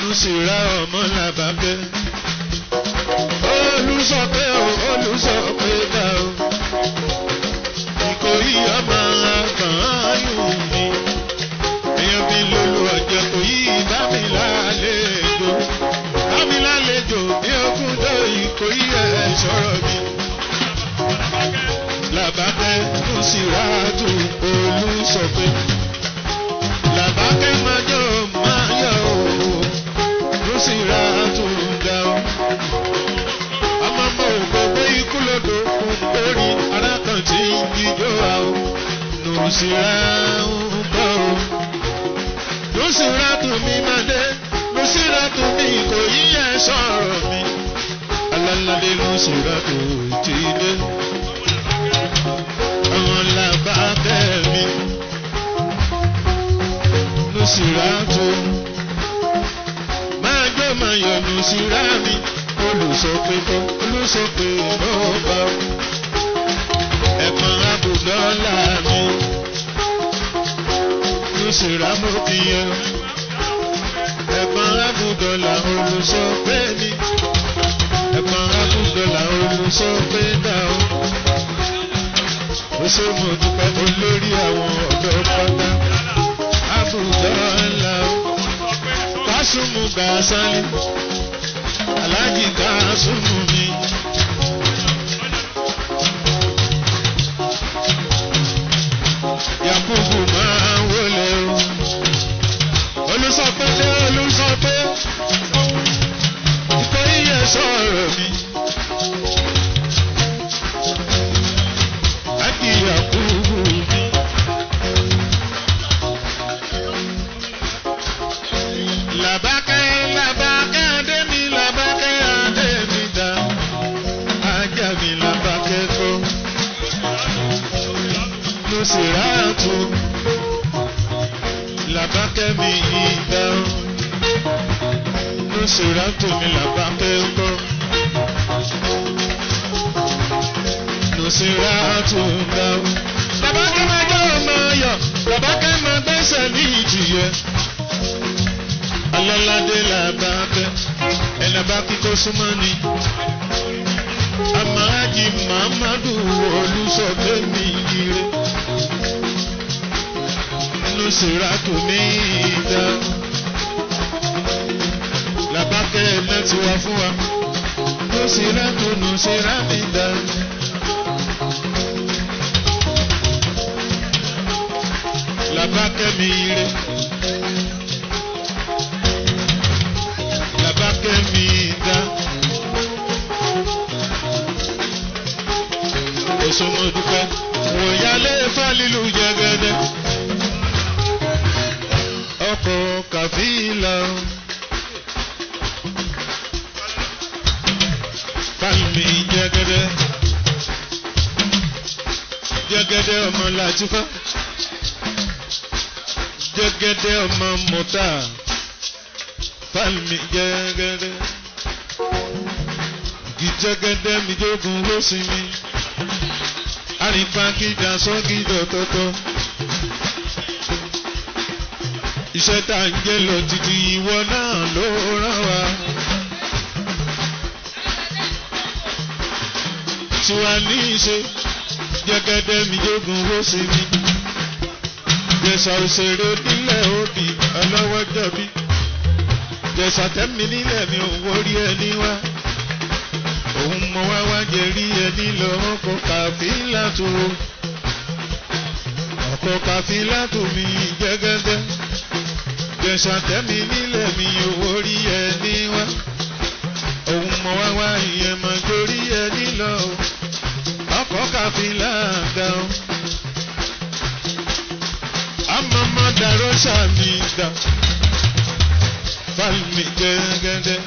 Nùsìrà ọmọ làbàbẹ́. Olùsọ pé o, olùsọ pé dá o. Ìkòyí ọmọ àgbọ̀n ayùn mi. Èèyàn bí lólu ọ̀jẹ̀ kò yí bá mi lálejò. Bá mi lálejò bí ogún tó ìkòyí ẹ̀ sọ̀rọ̀ mi. Làbàbẹ́ Nùsìrà tù olùsọ pé. Làbàkẹ́ máa jọ máa yọ o. Nùsìrà tù dá o ọmọ ọmọ ògbógbó ikú lodò kún lórí arákan tí ń jíjó wa o nùsìrà ń bọ̀ o nùsìrà tún mi máa dé nùsìrà tún mi kò yíyẹ sọ̀rọ̀ mi alálàdé nùsìrà tó ti dé àwọn làbá bẹ́ẹ̀ mi nùsìrà tó máa gbé máa yọ nùsìrà mi olùsọpẹ̀tọ́ olùsọpẹ̀ lọ́ba ẹ̀pọ̀n abùdọ́là mi lùsìrà mo fi yẹ ẹ̀pọ̀n abùdọ́là olùsọpẹ̀ mi ẹ̀pọ̀n abùdọ́là olùsọpẹ̀ dà ó ó ṣe mo dúpẹ́ olórí àwọn ọ̀dọ́ pátá abùdọ́là kásùmù gàásálì aláàjì ká súnmù mi. Yakubu máa ń wọlé o. Olùsọpẹ́ dé olùsọpẹ́. Ìkọ́ iye sọ̀rọ̀ mi. Ákì Yakubu mi. Làbákẹ́ làbákẹ́ adé mi làbákẹ́ adé mi dá. Ajá mi làbákẹ́ kọ́. Nùsìràtù làbákẹ́ mi yìí dá. Nùsìràtù mi làbákẹ́ kọ́. Nùsìràtù dá. Làbákẹ́ máa jẹ́ ọmọ ayọ̀. Làbákẹ́ máa gbẹ́sẹ̀ ní ìjìyẹ aláládé làbákẹ́ ẹ̀làbá kíkó súnmọ́ ni. Amáàjì Màmádù olùsọ̀gbẹ́ mi ire. Nùsìràtù mi dá. Làbákẹ́ ẹ̀lẹ́ ti wá fún wa. Nùsìràtù Nùsìrà mi dá. Làbákẹ́ mi ire. Làbákẹ́ mi dá. Òṣòmọdúpẹ́ wòyálé fálílù jẹgẹdẹ. Ọkọ̀ kàfíìlà. Fálmi jẹgẹdẹ. Jẹgẹdẹ ọmọ Làtífá. Jẹgẹdẹ ọmọ Mọ̀tà fálmi jẹgẹdẹ gìjẹgẹdẹ mi jogun ló sin mi àrífàgídà sọgídọ tọtọ iṣẹ́ tá à ń jẹ́ lọ títí ìwọ náà ló rán wa. tiwa ní í ṣe jẹgẹdẹ mi jogun ló sin mi jẹsà òṣèré nílẹ̀ òbí ọlọ́wọ́ jọ̀bí jẹ̀sà tẹ́mi nílẹ̀ mi ò wórí ẹni wá. Òun mọ wá wá jẹ rí ẹni lọ ọkọ̀ kàfílà tó. Ọkọ̀ kàfílà tó mi jẹ́gẹ́dẹ́. Jẹ̀sà tẹ́mi nílẹ̀ mi ò wórí ẹni wá. Òun mọ wá wá ìyẹn mọ torí ẹni lọ. Ọkọ̀ kàfílà dá o. Àmọ́ mọ́ dàrọ́ sàmì dá falmi gẹ́gẹ́dẹ́.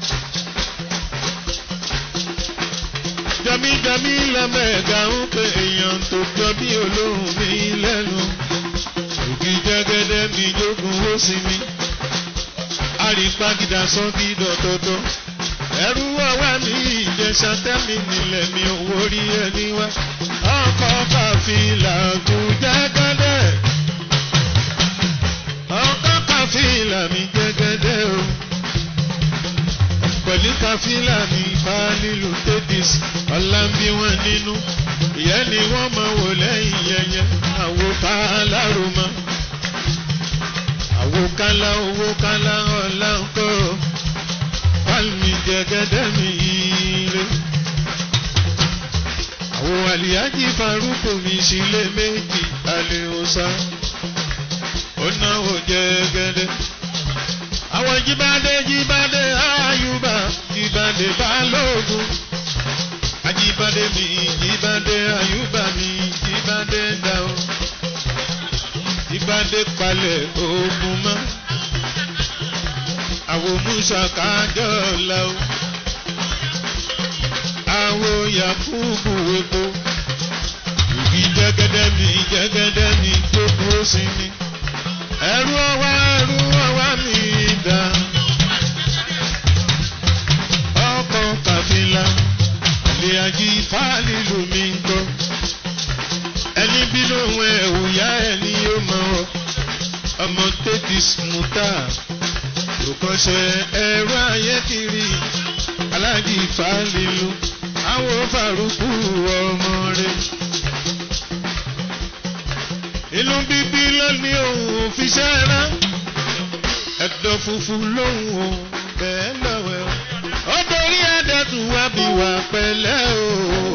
Jàmíjàmí lẹ́mẹ̀ẹ́gà ń pe èèyàn tó jọ bí olóhùn mi lẹ́nu. Ògì jẹ́gẹ́dẹ́ mi jogun ó sí mi. Àrígbágídá sọ́gí dọ̀tọ̀tọ̀. Ẹrú ọwá ní ìjẹsà tẹ́mi nílẹ̀ mi owó rí ẹni wá. Ọkọ̀ kàfílà kù jẹ́gẹ́dẹ́. Ọkọ̀ kàfílà mi jẹ́gẹ́dẹ́ o. pẹ̀lú káfílà ní fálílù tẹ́tìs ọ̀la ń bí wọn nínú ìyẹn ni wọ́n máa wò lẹ́yìn yẹyẹ àwo kálárùmọ́ àwo kálá owó kálá ọ̀la ń kọ́ fálmi jẹgẹdẹ mi ire àwo àlìyájí farúkù mi sílé méjì alẹ́ ọ̀sá ó náwó jẹgẹdẹ àwọn jíbádé jíbádé àyùbá jíbádé balógun ajíbádé mi jíbádé àyùbá mi jíbádé dáwọ jíbádé palẹ̀ ogun mọ́ àwọn musa kájọ la o àwọn yakubu epo ìbí jẹ́gẹ́dẹ́ mi jẹ́gẹ́dẹ́ mi tó dúró sí ni ẹrú ọwá ẹrú ọwá mi dá ọkọ̀ kàfílà ilé ají fáàlìlù mi ń kọ́ ẹni bínú òun ẹ̀wù yá ẹni yóò mọ ọ ọmọ tètè sùmùtà òkànṣe ẹrú ayé kiri alájí fáàlìlù àwọn fàrúkú ọmọ rẹ inú bíbí lónìí òun fi ṣẹ́ra ẹ̀dọ̀ funfun lóhùn o bẹ́ẹ̀ lọ́wọ́ ó dorí ẹ̀dẹ̀tù wá bí wà pẹ̀lẹ́ o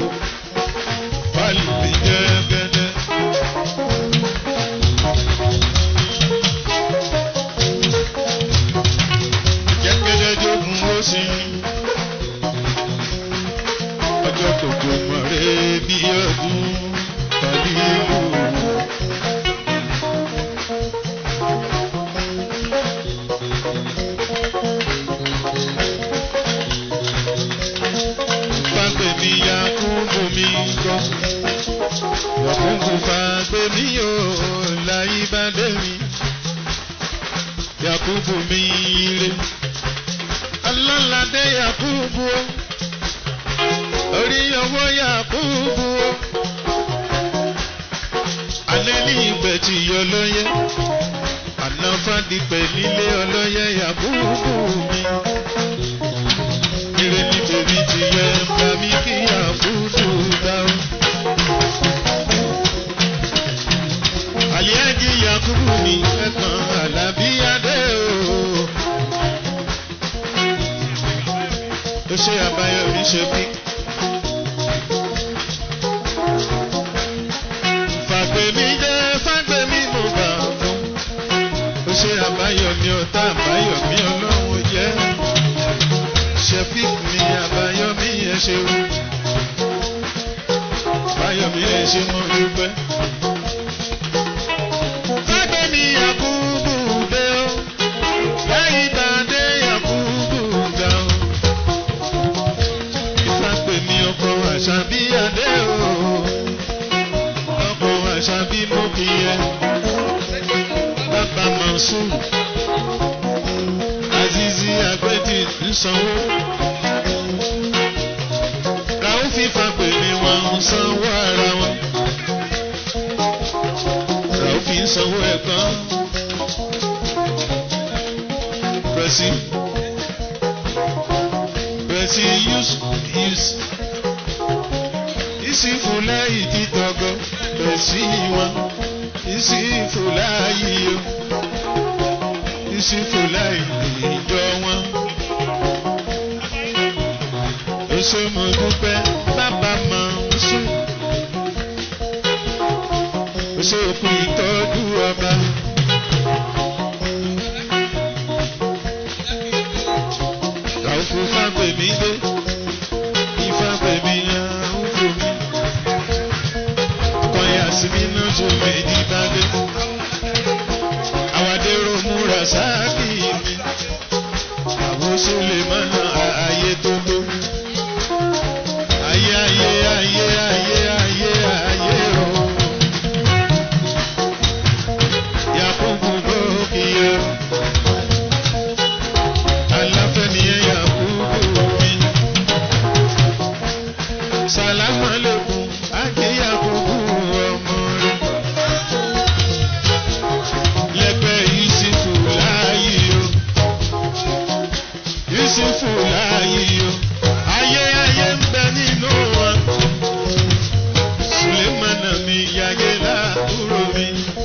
pálí jẹ́gẹ́dẹ́. jẹ́gẹ́dẹ́ jogun ó sì ọjọ́ gbogbo mọ̀rẹ́ bí ọdún tàbí ìlú. fagbemi yakubu mi gbọ́. Yakubu fagbemi yóò láyé bá dé mi. Yakubu mi ire. Alálàdé Yakubu o. Orí ọwọ́ Yakubu o. Alẹ́ ní ìgbẹ́ tí yọ lọ́yẹ́. Àná fàdípẹ̀ nílé ọlọ́yẹ Yakubu mi ire ní tèmi ti yẹ bá mi kí àfúdù dáhùn. Àlíájí Yakubu mi ẹ̀kan Àlàbíyádé o. Ó ṣe àbáyọ̀mí ṣe bí. Fàgbèmí jẹ́ fàgbèmí mo gbà fún. Ó ṣe àbáyọ̀mí ọ̀tá àbáyọ̀mí ọlọ́run jẹ́ ṣẹ́fík mi àbáyọ̀mí ẹ ṣeun. Báyọ̀mí ẹ ṣe mọ́ dúpẹ́. Fágbẹ́mi Yakubu dé o, lẹ́yìn tàdé Yakubu ga o. Ìfágbẹ́mi ọkọ̀ àṣàbí adé o, ọkọ̀ àṣàbí mú kí ẹ. Bàbá Mọ̀sùn, Azizi Agbẹ́jì ń sanwó làwọn fífa pè ní wọn ń sanwó ara wọn. làwọn fi ń sanwó ẹ̀gbọ́n. pẹ̀sì pẹ̀sì use use ìsì fúláyì títọ́gọ́ pẹ̀sì wọn ìsì fúláyì o ìsì fúláyì ìjọ wọn ṣe mo dúpẹ́ bàbá máa ń sùn. ó ṣe òkú ìtọ́jú ọba. làwọn fún fágbèmí dé ìfágbèmí àwọn fún mi. ọkọ yà sí mi náà tó méjì bá dé. àwàdérò múra sáàkì mi. àwọn sólè mọ́nà ààyè tó tó ayé ayé ayé ayé ayé ayé o. Yakubu gòkìyẹ o. Aláfẹ́ nìyẹn Yakubu mi. Yusufu láàyè o ayé ayé ń bẹ nínú wọn Sulemana mi yàgé láàbúrò mi.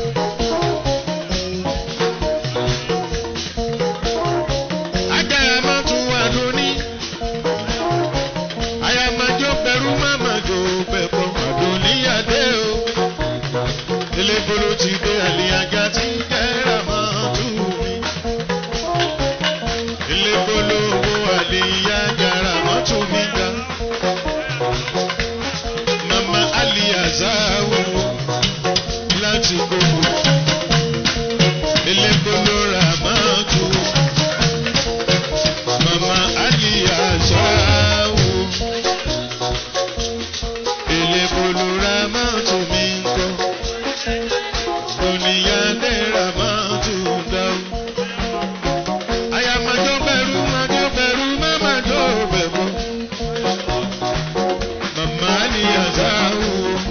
Agbára máa tún wà lóní. Àyàmájọ́ bẹ̀rù mámàjò bẹ̀bọ̀ àdóníyàdé o. Elébolo ti dé àlìyàgá tí ń kẹ́ra máa tù mí. Elébolo owó àlìyàgá rà máa tù mí ga. Mama Aliyazawo láti gbogbo. Elébolo rà máa tù mí. Mama Aliyazawo Elébolo rà máa tù mí ńkọ́. Oníyàdé rà máa tù dáwọ́. Àyàmájọ́ bẹ̀rù májọ́ bẹ̀rù mámájọ́ bẹ̀bọ̀. Mama Aliyazawo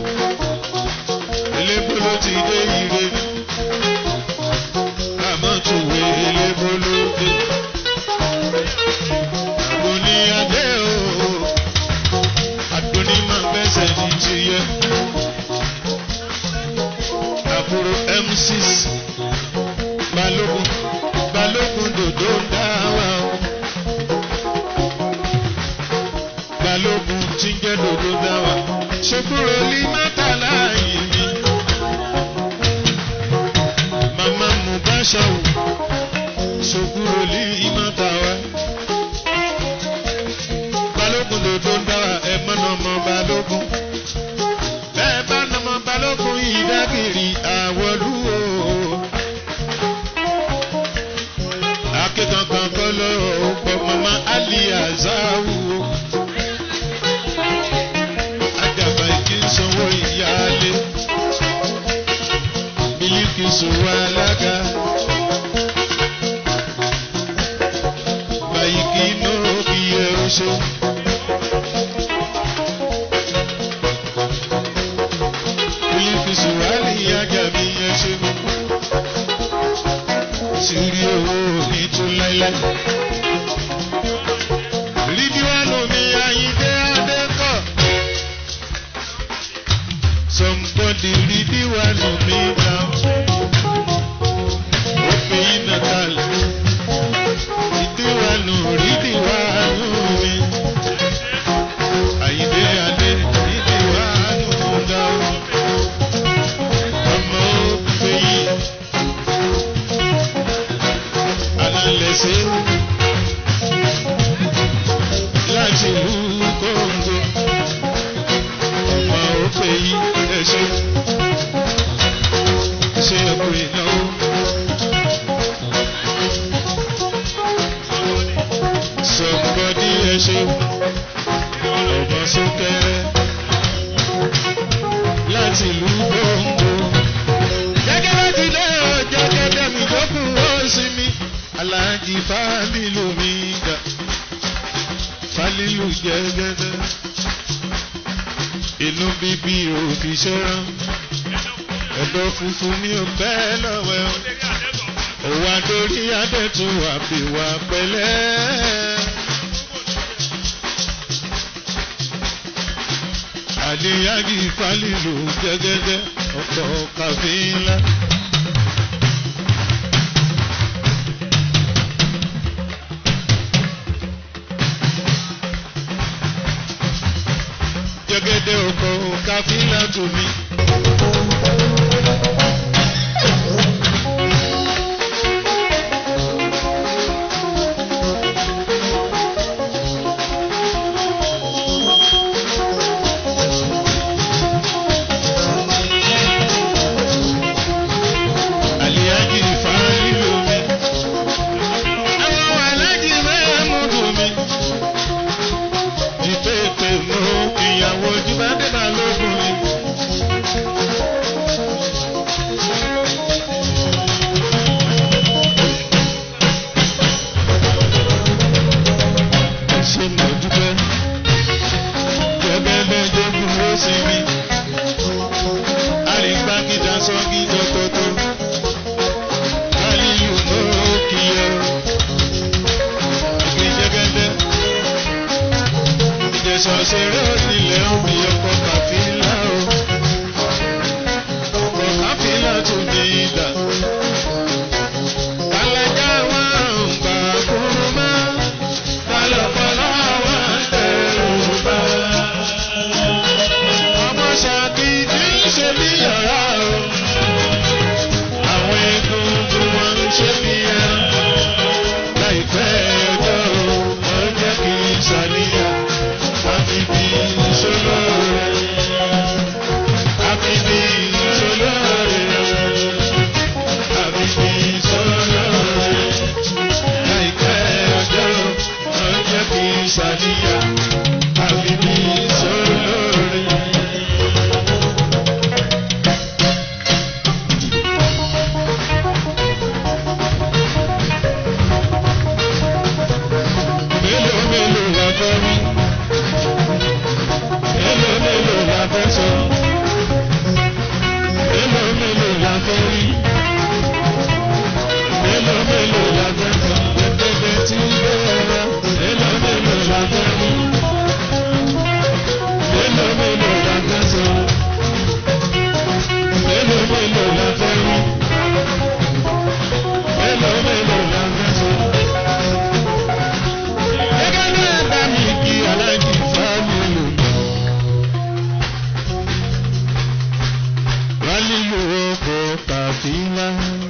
Elébolo ti dé ire ni. Àmọ́ tùwé elébolo dé. Oníyàdé o. Adoni máa gbẹ́sẹ̀ ní ti yẹ. Àbúrò M6 Balógun Balógun dòdò ń dá wa o. Balógun tí ń jẹ́ dòdò dá wa. Ṣòkúrò lí mátàlá yìí mi. Màmá Mubashawu Ṣòkúrò lí mátàwá. Balógun dòdò ń dá wa ẹ̀ mọ́nà ọmọ Balógun. Bẹ́ẹ̀ bá nọmọ Balógun yìí dágìrì àwọ̀lú o. Akékankan kọ́ ló pọ̀ mọ́mọ́ Aliyazawu o. Àdàbà ìkí ń sanwó ìyáálé. Mílíkì sòwò alága. Bàyìkì náà bí ẹ ó ṣe. Mílíkì sòwò àlìyájà mi ẹ ṣe mú. Sírí owó ní tún láíláí. Rídíwánù mi Ayíndé Adékọ̀. Somebody rídíwánù mi now. Ó fi iná kalẹ̀. Rídíwánù rídíwánù mi. Ayíndé Adé rídíwánù now. Ọmọ ó fi yìí. Alálẹ̀ṣẹ́ láti ìlú Kóńgò. Ọmọ òfè yìí ẹ̀ṣẹ́ ṣe ẹ̀kọ́ ìnáwó. Sọ̀gbọ́dí ẹ̀ṣẹ́ ọmọ sókẹ́rẹ́ láti ìlú Kóńgò. Gẹ́gẹ́ bá ti dé ọjọ́ gẹ́gẹ́ mi tó kù ó sinmi. Aláàjì Fálílù mi dà. Fálílù jẹ́gẹ́dẹ́. Inú bíbí òbí ṣẹ́rán. Ẹ̀dọ̀ funfun mi ò bẹ́ẹ̀ lọ́wọ́ ẹ̀. Òwò àdórí adẹ́tún àbíwá pẹ̀lẹ́. Àdéyàgì Fálílù jẹ́gẹ́dẹ́ ọkọ̀ kàfínlá. Jẹ́gẹ́dẹ́ ọkọ̀ kàfínlá tù mí. Àlìyájì Fálílù mi. Àwọn alájì mẹ́múdù mi. Ìpèpè mú ìyàwó Jíbádé Balógun mi. ṣọ̀ṣẹ̀rẹ̀ onílẹ̀ omi ọkọ̀ kàfílà o. ọkọ̀ kàfílà tún ní ìdá. Kàlàjà wọn ń gbà kúrú mọ́. Kàlọ́pọ̀lọ́ wọn ń tẹ̀rù bá. Ọmọ ṣàkí tí ń ṣe bí yàrá o. Àwọn egungun wọn ń ṣe bí ẹran. Láìpẹ́ ọjọ́ o, wọ́n jẹ́ kí n ṣàníyàn. Àfi bí ìṣolóore. Àfi bí ìṣolóore. Àfi bí ìṣolóore. Láìpẹ́ ọjọ́ o, wọ́n jẹ́ kí n ṣàníyàn. Àfi bí ìṣolóore. Mélòó mélòó la fẹ́ rí? Mélòó mélòó la fẹ́ sọ? Mélòó mélòó la fẹ́ rí? Mélòó mélòó la fẹ́ sọ? Gẹ́gẹ́ tí bẹ́ẹ̀ rẹ. Mélòó mélòó la fẹ́ rí? Mélòó mélòó la fẹ́ sọ? Mélòó mélòó la fẹ́ rí? Mélòó mélòó la fẹ́ sọ? Gẹ́gẹ́ bí ẹ̀dá mi kí aláìní fáwọn lò. Wálé lo ọkọ̀ kàfíńlá.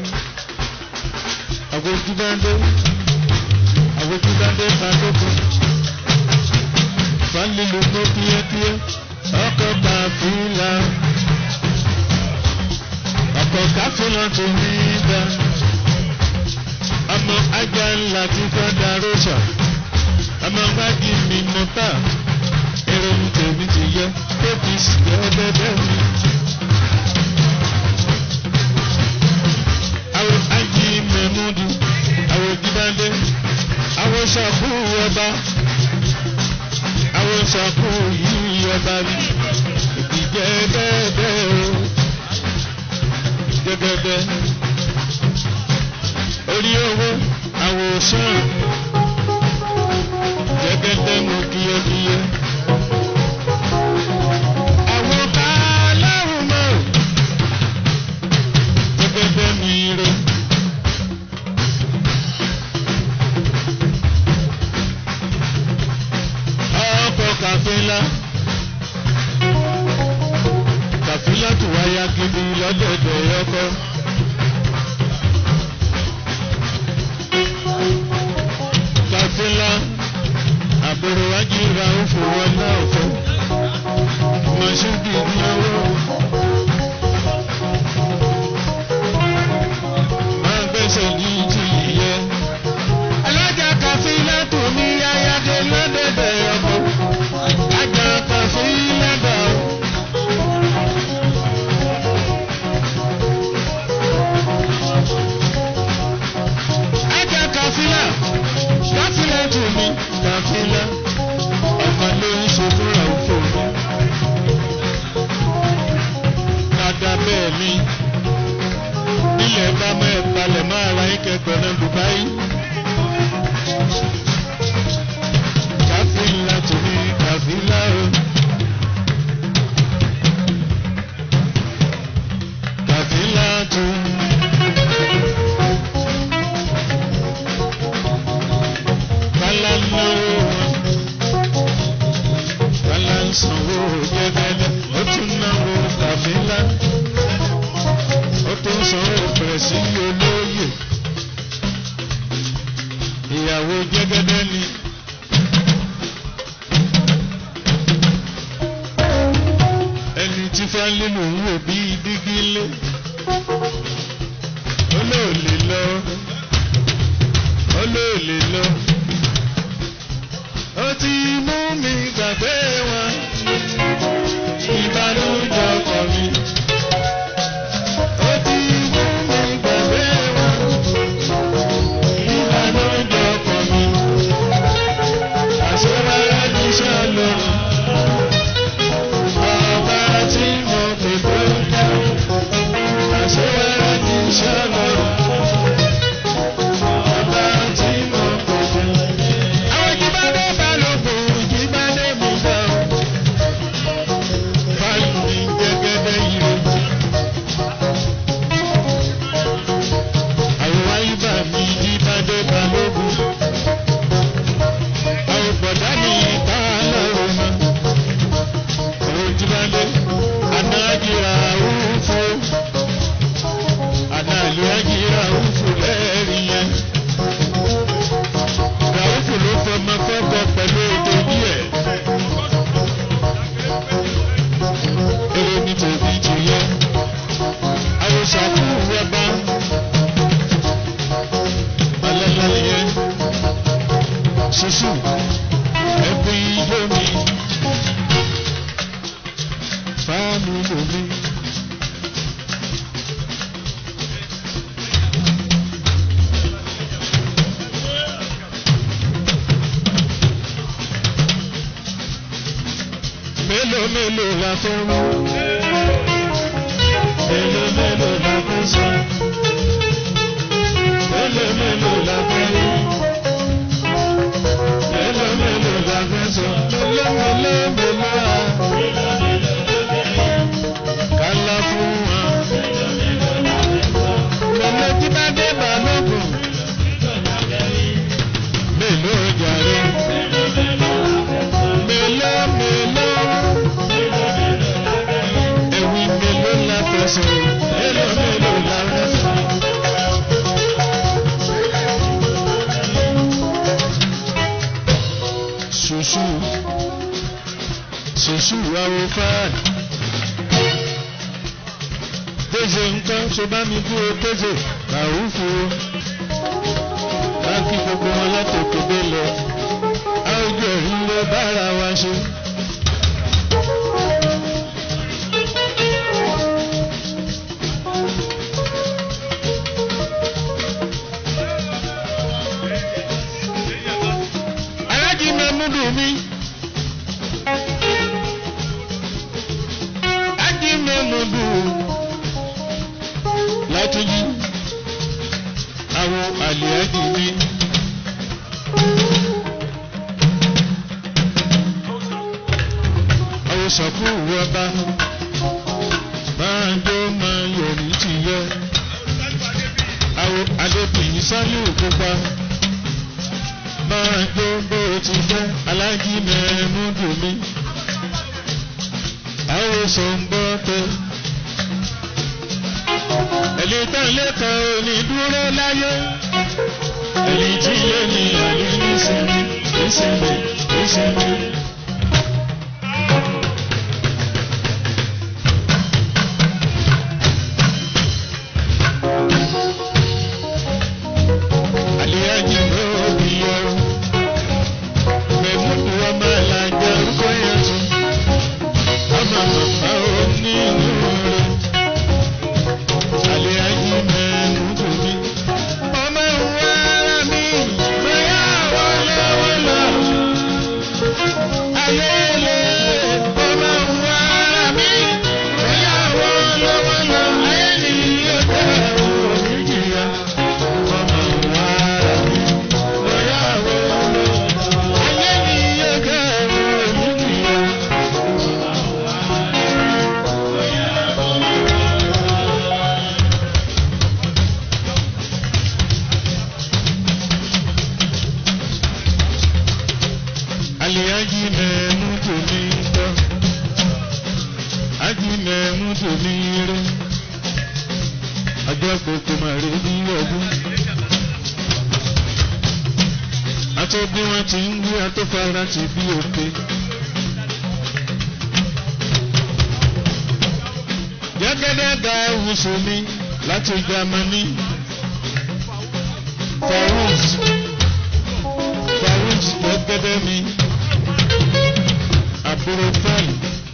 Àwòjúdáńdé, àwòjúdáńdé kàdókò. Wálé lo mọ́ kíákíá, ọkọ̀ kàfíńlá. Ọkọ̀ kàfíńlá tó ní dá. Ọmọ ajá ńlá ti fẹ́ darósà ọmọ gbági mi mọ tá èrò mi tèmi ti yẹ tóbi sì yẹ bẹbẹ mi. àwọn ají mẹ́múdù àwọn jídáńdé àwọn sọ̀kú ọba àwọn sọ̀kú yìí ọba mi ìdíjẹ bẹ́ẹ̀ o gẹ́gẹ́dẹ́ orí owó àwòsàn gẹ́gẹ́dẹ́ mo kíyẹ́kíyẹ́. Àwọn báláwo mọ̀ gẹ́gẹ́dẹ́ mi rè. Ọkọ̀ kàfílà. Kàfílà tó wáyà gidi lọ́dọ̀dọ̀ ọkọ̀. Kàfílà àbúrò wájú ra ó fowó náà fún mọ̀ṣúbì náwó. máa gbẹ́sẹ̀ ní ti yẹ. alájà kàfílà tó ní ayáde lọ́dẹ̀dẹ̀ ọkọ̀. ajá kàfílà dà ó. ajá kàfílà kàfílà tó ní kàfílà ọmọ ló ń ṣe fúnra òfò mi. dada bẹ́ẹ̀ ni nílẹ̀ bá mẹ́ balẹ̀ máa ra yín kẹ́kọ̀ọ́ náà Dubai. kàfílà tó ní kàfílà o. kàfílà tó ní. Kálá náwó wọn. Kálá ń sanwó gẹ́gẹ́dẹ́. Ó tún náwó kàfílà. Ó tún sanwó pẹ̀sì olóyè. Ìyàwó jẹ́gẹ́dẹ́ ni. Ẹni tí Fáńlé ló ń wò bí dígí lé. Ó lóò lè lọ. Ó lóò lè lọ ó ti mú mi gbàgbé wọn ìbànújẹ́ ọkọ mi. ó ti mú mi gbàgbé wọn ìbànújẹ́ ọkọ mi. àṣewárá ní sọ́ọ̀lù ọba tí mo pè tó dá. àṣewárá ní sọ́ọ̀lù ọba tí mo pè tó dá. ṣoṣù ẹbí ijó mi fáàmì lómi. mélòó mélòó la fẹ́ wú mélòó mélòó la fẹ́ sọ mélòó mélòó la fẹ́ wú mélòó mélòó la fẹ́ sọ mélòó mélòó mélòó a kálá fún wa mélòó tí bá dé balógun mélòó jàre mélòó mélòó ewì mélòó la fẹ́ sọ mélòó mélòó la fẹ́ sọ. ṣoṣù ṣoṣù awo fáàlì tẹsẹ nǹkan ṣe bá mi dúró tẹsẹ kàwúfù báńkì gbogbo wọn látòkè délẹ̀ àwùjọ ìlú bára wa ṣe. alájí mẹ́múdù mi. ají mẹ́múdù látúnjí àwọn àlè ají mi. àwọn sọ̀kú wọba máa jó máa yọrí ti yẹ. àwọn adébíyí sálíù pupa máa jó bó ti fẹ́ alájí mẹ́múdù mi. àwọn sọ̀nbọ́ tẹ. ẹ̀lì tán lẹ́kọ̀ọ́ òní dúró láyé. ẹ̀lì tí lé ní àlè nísìnyí nísìnyí nísìnyí. Aliyaji lóbi yọ. Mẹ̀múdù ọmọ àlàjẹ orúkọ yẹn tún. Ọmọ màmá ò ní inú rẹ̀. Aliyaji mẹ̀múdù mi. Ọmọ ìwé ara mi. Bóyá wọlé wọlé. Ayẹyẹ ọmọ ìwé ara mi. Bóyá wọlé wọlé. Ayẹyẹ yóò tẹ̀ òní jìyà. Ọmọ ìwé ara mi. Bóyá wọlé. Ayẹyẹ yóò tẹ̀ òní jìyà. Aliyaji mẹ́mú tòmí gbọ́. Aji mẹ́mú tòmí rẹ̀. Ọjọ́ gbogbo máa rí bí ọdún. Atọ́ bí wọ́n ti ń wí atọ́fara ti bí òkè. Jẹ́gẹ́dẹ́ da ìwòsàn mi láti Jámánì. Farouz Farouz jẹ́gẹ́dẹ́ mi. Àbúrò fẹ́ẹ̀lì.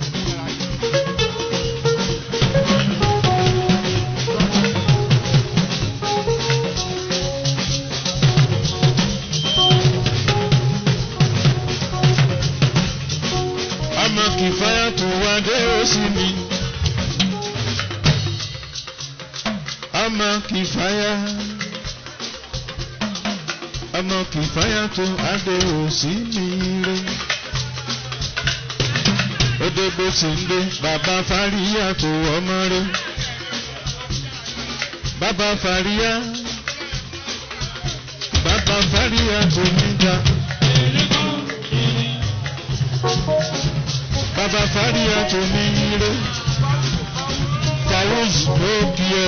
Ọmọ kìfáyà tó wá dé òsì mi. Ọmọ kìfáyà. Ọmọ kìfáyà tó adé òsì mi rè. Odò bó ti ń dé bàbá Fáríyà tó ọmọ rè. Bàbá Fáríyà. Bàbá Fáríyà tó níjà. Bàbá Fáríyà tó ní ire. Farouz ló kí ẹ.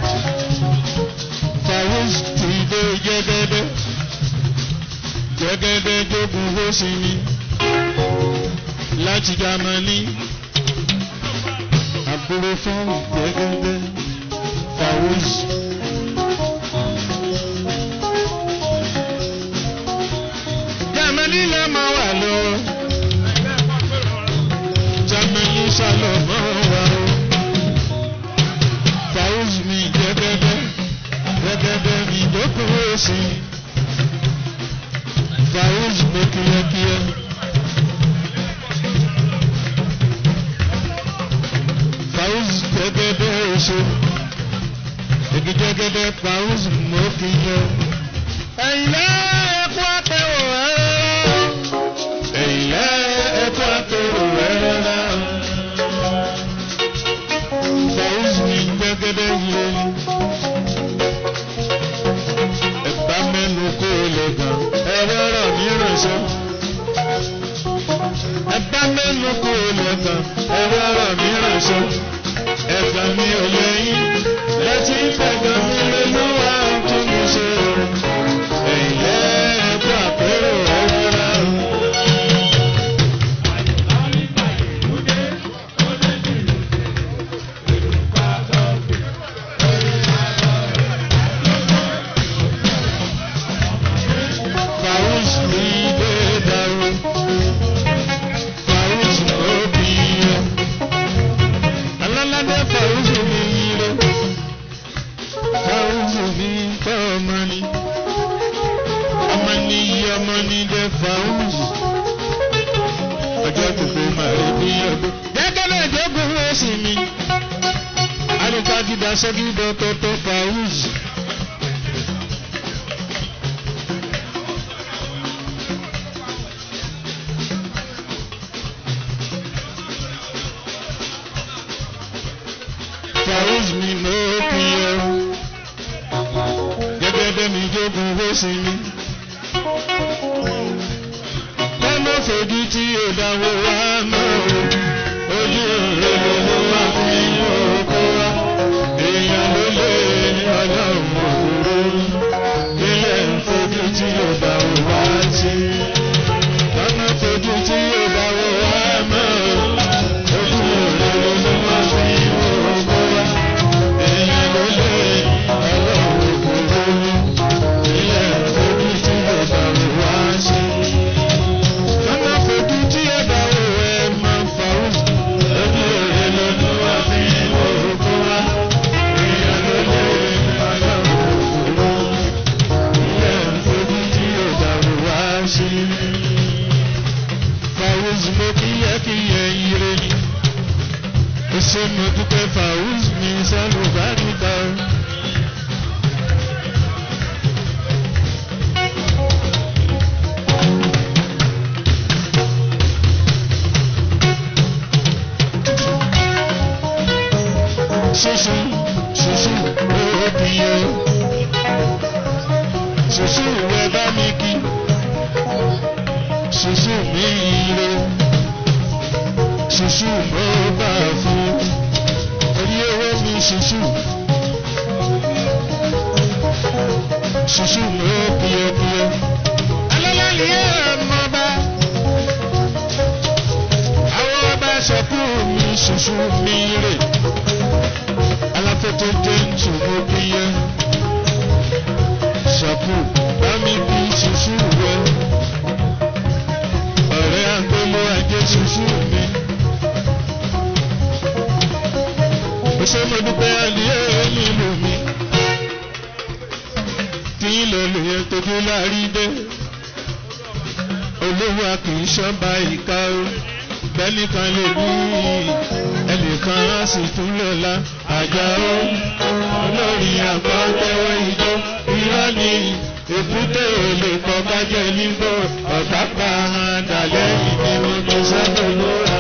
Farouz ti dé jẹ́gẹ́dẹ́. Jẹ́gẹ́dẹ́ jogun ló sì ní. Láti Jámánì. Àbúrò fún jẹ́gẹ́dẹ́. Farouz. lílẹ̀ máa wà lọ. Jamani Salomon wà o. Fauz mi gẹ́gẹ́dẹ́, gẹ́gẹ́dẹ́ mi dókòwò sí. Fauz mi kíákíá. Fauz gẹ́gẹ́dẹ́ oṣù. Igi gẹ́gẹ́dẹ́ Fauz mo kì í yọ. Ẹ̀yin lẹ́ẹ̀kú àtẹ̀wò ẹ̀rọ. Ẹ̀yin lẹ́ẹ̀kú àtẹ̀wò ẹ̀rọ. Fauz mi gẹ́gẹ́dẹ́ yẹ. Ẹ̀bá mẹ́nu kó o lè gbọ̀n. Ẹ̀rọ ọ̀rọ̀ mi ránṣẹ́. Ẹ̀bá mẹ́nu kó o lè gbọ̀n. Ẹ̀rọ ọ̀rọ̀ mi ránṣẹ́. Ẹ̀gbọ́n mi ò lẹ́yìn. Lẹ́tí fẹ̀gbọ́n mi lé lọ́wọ́ tún mi ṣe. Ẹ̀yin lẹ́ẹ̀kú àpérò ẹ̀rọ. Fauz mi dé dàrú. Fauz ló bí yẹ. Alálàdé Fauz mi yire. Fauz mi tọ́ ọmọ ni. Ọmọ ni iye ọmọ ni dé Fauz. Ọjọ́ gbogbo máa rí bí ọdún. Gẹ́gẹ́ náà ìjókòó wọ́n sì mi. Alùpàá dídá sọ́kì dọ́tọ̀tọ̀ Fauz. Fauz mi mo kí ẹ. Gẹ́gẹ́ bẹ́mi jogun owó sí mi. Lọ́nà fojú tí ò dáwọ́ wá mọ́ o. Ojú rẹ̀ ló wá fi oko wá. Èèyàn ló lé ọlọ́run òkúrò. Ilẹ̀ ń fojú tí ò dáwọ́ wá sí. Lọ́nà fojú tí ò dáwọ́ wá mọ́ o. Ojú rẹ̀ ló wá fi oko wá. Èèyàn ló lé ọlọ́run òkúrò. Ilẹ̀ ń fojú tí ò dáwọ́ wá sí. Lọ́nà fojú tí ó bá wò ẹ máa fà ó. Ojú òye lọ́dún wá fi òkú wá. Èèyàn ló lé ọlọ́run òkúrò. Ilẹ̀ ń fojú tí ó bá wò wá sí. Fàwùz mo kíyẹ́kíyẹ́ ire ni. Ó ṣe mo dúpẹ́ Fàwùz mi sálùbáríkà. Ṣoṣo ṣoṣo òbí o. Ṣoṣo ìwé bá mi kí. Ṣoṣo mi ire. Ṣoṣo mo bá fún. Orí owó mi ṣoṣo. Ṣoṣo mo piyẹpiyẹ. Alálàlí ẹ̀ mọ́ bá. Àwọn ọba ṣọ̀kú mi ṣoṣo mi ire aláfẹ́tọ́ jẹ́ ntùmọ̀ bíyẹ. Ṣàpù bámi bí ṣuṣu rẹ. Ọ̀rẹ́ àgbélé ajé ṣuṣu mi. Ó ṣe mo dúpẹ́ àlìyé nílùú mi. Kí ilẹ̀ lè yẹ tójú láàrí dé. Olówó a kì í ṣọ́ba ìka o. Bẹ́nìkan lè ní ẹnìkan á sì tún lọ́la àjà ó olórí àgbà tẹ́wọ́ ijó irọ́ ni èkúté ò lè kọ́ kájẹ́ nígbò ọ̀tá pa àdàlẹ́ ìdí mo tó sábà lóra.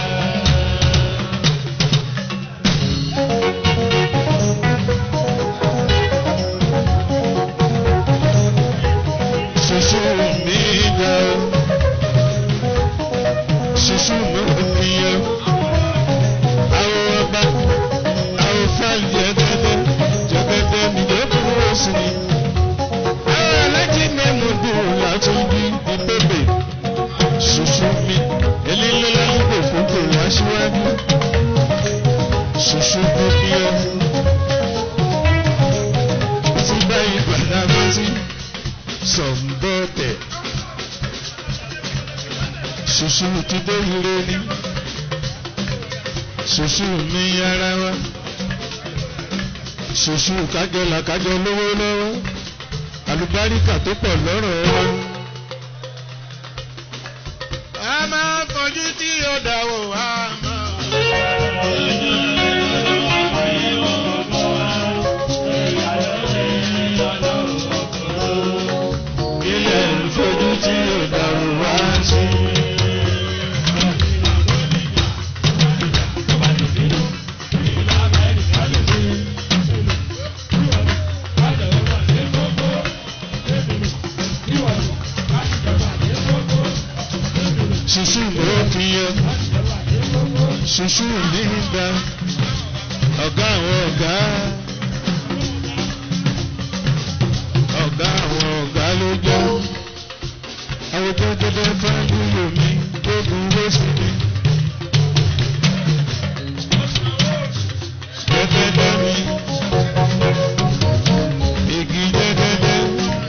Ṣoṣo mi dá o, ṣoṣo mi ò fi yẹ àwọn ọba àwọn fáìlì jẹgẹdẹ jẹgẹdẹ nìyẹn kúrò sí ni. àwọn alájí mẹ́mu dùn látún bí ìbébè ṣoṣo mi elélẹ́lá nígbò fúnpò wá síwájú ṣoṣo tó bí ẹ. tí báyìí gbàdá bá sí sọ̀nbọ̀tẹ̀ ṣùṣù ti dé ire ni ṣùṣù mi ara wa ṣùṣù kájọ làkájọ lówó lọ́wọ́ àlùbáríkà tó pọ̀ lọ́rọ̀ wa. a máa fojú tí ó dáwọ́ a máa. ilẹ̀ ń fojú tí ó dáwọ́ wá sí. ṣùṣù ló fi yẹ ṣùṣù nígbà ọ̀gá àwọn ọ̀gá ọ̀gá àwọn ọ̀gá ló jẹ́ àwọn tó dédé fáńdúró mi gbógun wó sí mi. Dẹ́dẹ́dẹ́ mi igi dẹ́dẹ́dẹ́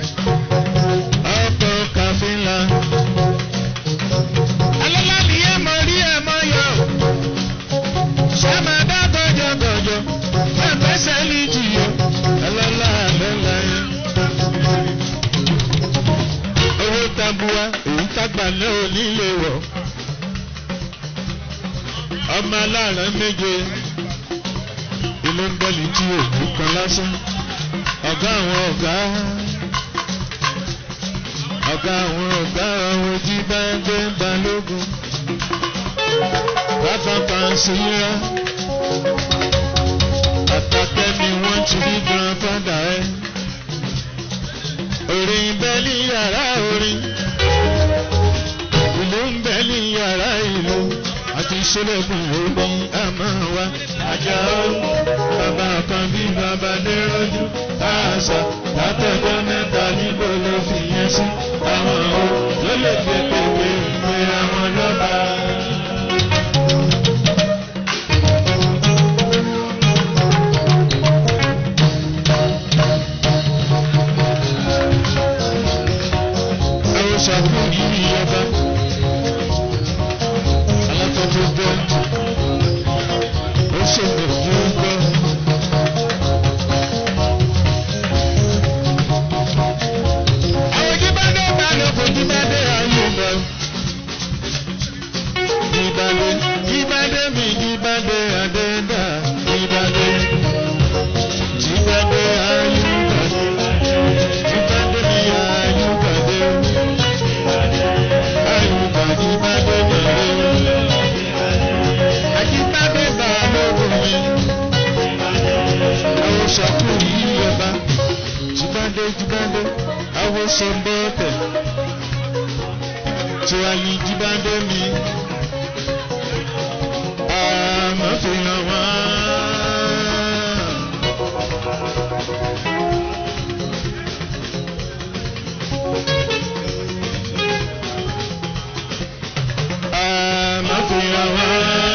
ọ̀pọ̀ kàfínlá alọ́lá ni ẹ mọ rí ẹ mọ yọ. ṣé máa dá gọjọgọjọ máa fẹsẹ̀ lè jìyọ. alọ́lá alọ́lá yẹn. owó tabua èyí tágbà náà ò nílé wọ̀. ọmọ aláàrán méje inú ń bẹ́lí tí òkú kan lásán. ọ̀gá àwọn ọ̀gá ọ̀gá àwọn ọ̀gá àwọn ojú bá ń gbé balógun. Bàbá Pàṣíyá. Àtàtẹ́ ni wọ́n ti rí grandfather ẹ̀. Orin bẹ́ ní yàrá orin. Ìlú ń bẹ ní yàrá ìlú. Àti Ṣẹlẹ̀kùn omi àmọ́ wa. Àjà ó bàbá kan bí bàbá dérọ́jú. Àṣà látọjọ́ mẹ́ta níbo ló fi yẹn sí. Àwọn o ló lè fi pèpè ìwé àwọn lọ́ba. Àwọn ṣàkóso yìí yọba. Alákọ̀ọ́kọ́ gbọ́. Ó ṣèlè fún gbọ́. Àwọn jíbádé bá lọ kò jíbádé ayé lọ. Jíbádé jíbádé mi jíbádé àdéhùn jíbádé. Jíbádé ayé lọ. Jíbádé mi ayé gbàdé. Ayé gbàdé jíbádé gbàdé. Àjíbádé bá lọ́wọ́ mi. Àwọn ṣàkóso yìí yọba jibade jibade awo sọmbọtẹ tiwali jibade mi àmàfihàn wá. àmàfihàn wá.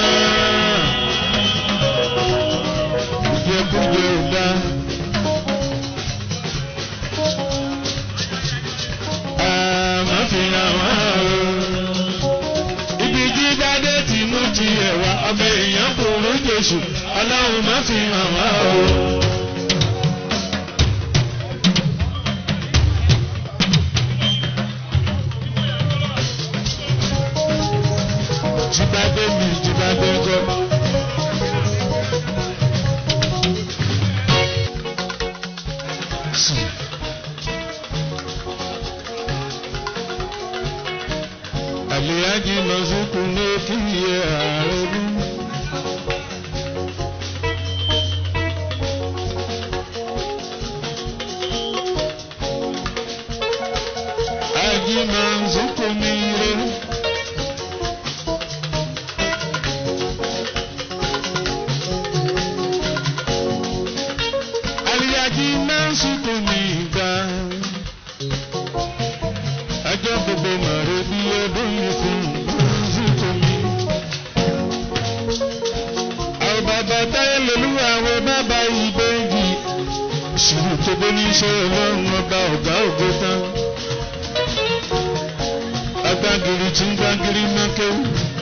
Kújẹkújẹ ò dáa. àmọ́ fi hàn wá o. Ibi tí Bádé ti mú ti ẹ̀wà ọmọ èèyàn kúrú Jésù, ọlọ́run má fi hàn wá o. Jíbádé mi jíbádé gọ́. Sùn. Àlèyájí lọ́sùkú ní kíyè ààrẹ bí. Ají máa ń sùkú ní ire. Àlèyájí máa ń sùkú ní ìgbà ọjọ́ gbogbo mọ̀rẹ́ bí ọdún yìí fún zùkú mi. àwọn bàbá táyé lolúwa àwọn bàbá ìbejì sùúrù tó bó ní iṣẹ́ ọlọ́run ọba ọ̀gá ògbó tán. agbágiri tí ń gbàgìrì mọ́kéwù.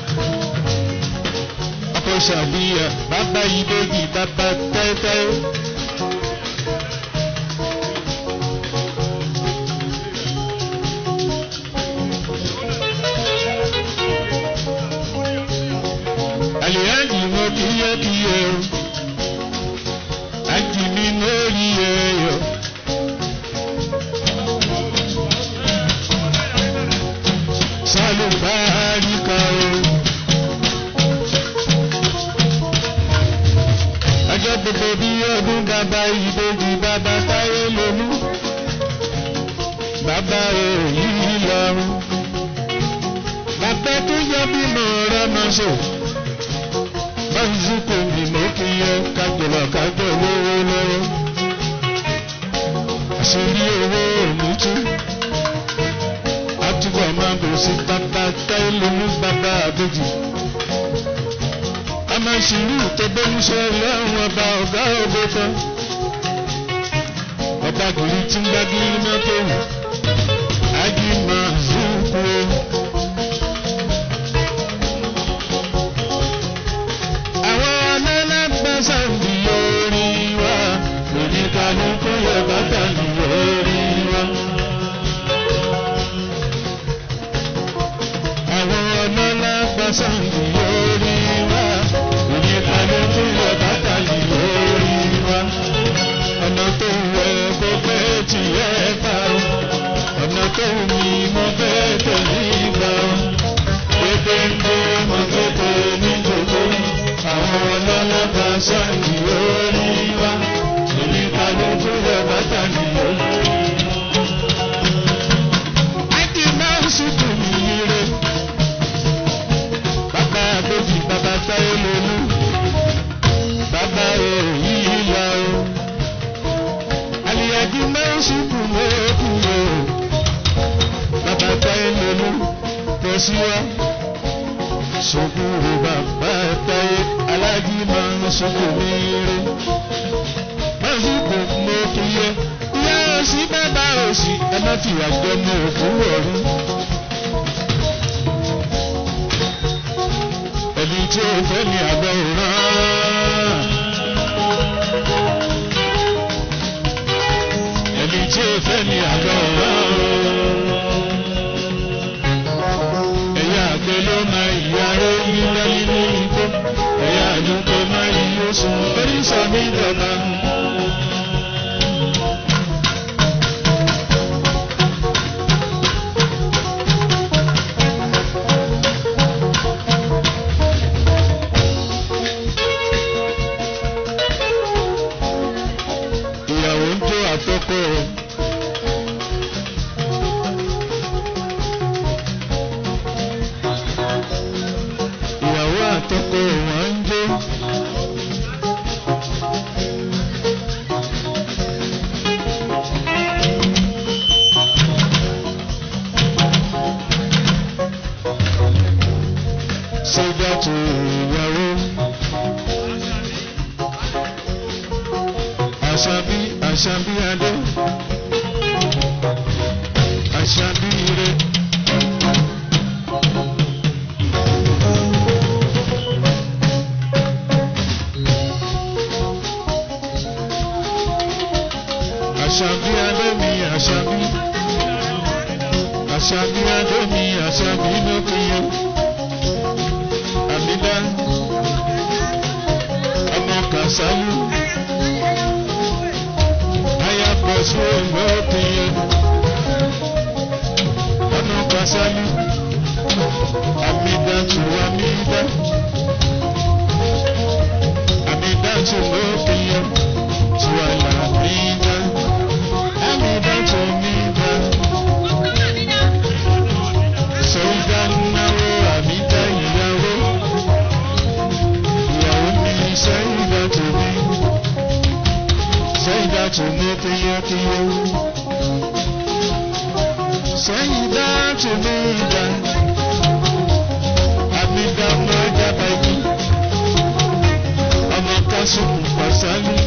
ọkọ̀ ṣàbíyà bàbá ìbejì bàbá tẹ́tẹ́. àlìyájì mo kíyẹ́kíyẹ́ o àjì mi lórí ẹ̀yọ́. sálùbáríkà o. ọjọ́ gbogbo bí ọdún bàbá ìbejì bàbá táyé lónú. bàbá òyì lọ́rùn. bàbá tó yọ bímọ rẹ̀ máa ṣe báyìísíkò ní mo kí yẹ kájọba kájọ lówó lọ́wọ́. àṣírí owó òní tú. àtúbọ̀ máa bẹ̀rẹ̀ sí bàbá táyé lónú bàbá àbèjì. a máa ṣìírù tó bẹ́múṣẹ́ lọ́rùn ọba ọ̀gá ògbó kan. ọba gìrì tí ń gbágìrì mọ́tò wù. ájí máa zúkú o. sàǹdì orí wa oníkanukú yẹ bàtà ní orí wa. àwọn ọlọ́lá gba sàǹdì orí wa oníkanukú yẹ bàtà ní orí wa. ọ̀nà tó wẹ kó fẹ́ tiẹ̀ bá o ọ̀nà tó mi mo fẹ́ tẹ̀lé gbà o. pépé ń gbé mo fẹ́ tẹ̀lé ní gbogbo àwọn ọlọ́lọ́gba sọ́ọ̀nì orí wa oníkàlùkù rẹ̀ bàtà ní orí. Ájí máa ń sùkú yire. Bàbá àbèjì bàbá táyé lónú. Bàbá èyí là o. Àlìyájú máa ń sùkú lókù o. Bàbá táyé lónú. Tẹ̀síwá sukuru bàbá táyé alájí máa ń sukuru ire mọ́sùkù mo kì í yẹ ìyá òsì bàbá òsì ẹ má fi àjọ mọ òkú ọ̀run. ẹni tí ó fẹ́ ní àgbọ̀ òràn. ẹni tí ó fẹ́ ní àgbọ̀ òràn àgbẹ̀ ló máa ìyá rẹ̀ yíyá nínú igbó ẹ̀yà àdúgbò máa yí oṣù oríṣà mi dọ̀la. ìyàwó ń jó àtọkọ rẹ̀. ìyàwó àtọkọ wọn ń jó. sójà tó ìyàwó. àṣàbí àṣàbí adé. àṣàbí ire. àṣàbí adémi àṣàbí àṣàbí adémi àṣàbí lókìyẹ àmìdá ọmọ kàṣálù ayapọ̀sù lókìyẹ ọmọ kàṣálù àmìdá tù àmìdá àmìdá tù lókìyẹ tù àlàmìdá. Amida to Mida. Sọ́jà náwó àmìdá ìyàwó. Ìyàwó mi ní Sẹ́yìndà tó mi. Sẹ́yìndà tó mi kíyẹ́kíyẹ́. Sẹ́yìndà tó mi dá. Àmìdá mọ́ jábá yìí. Ọmọ kásùkù pàṣálù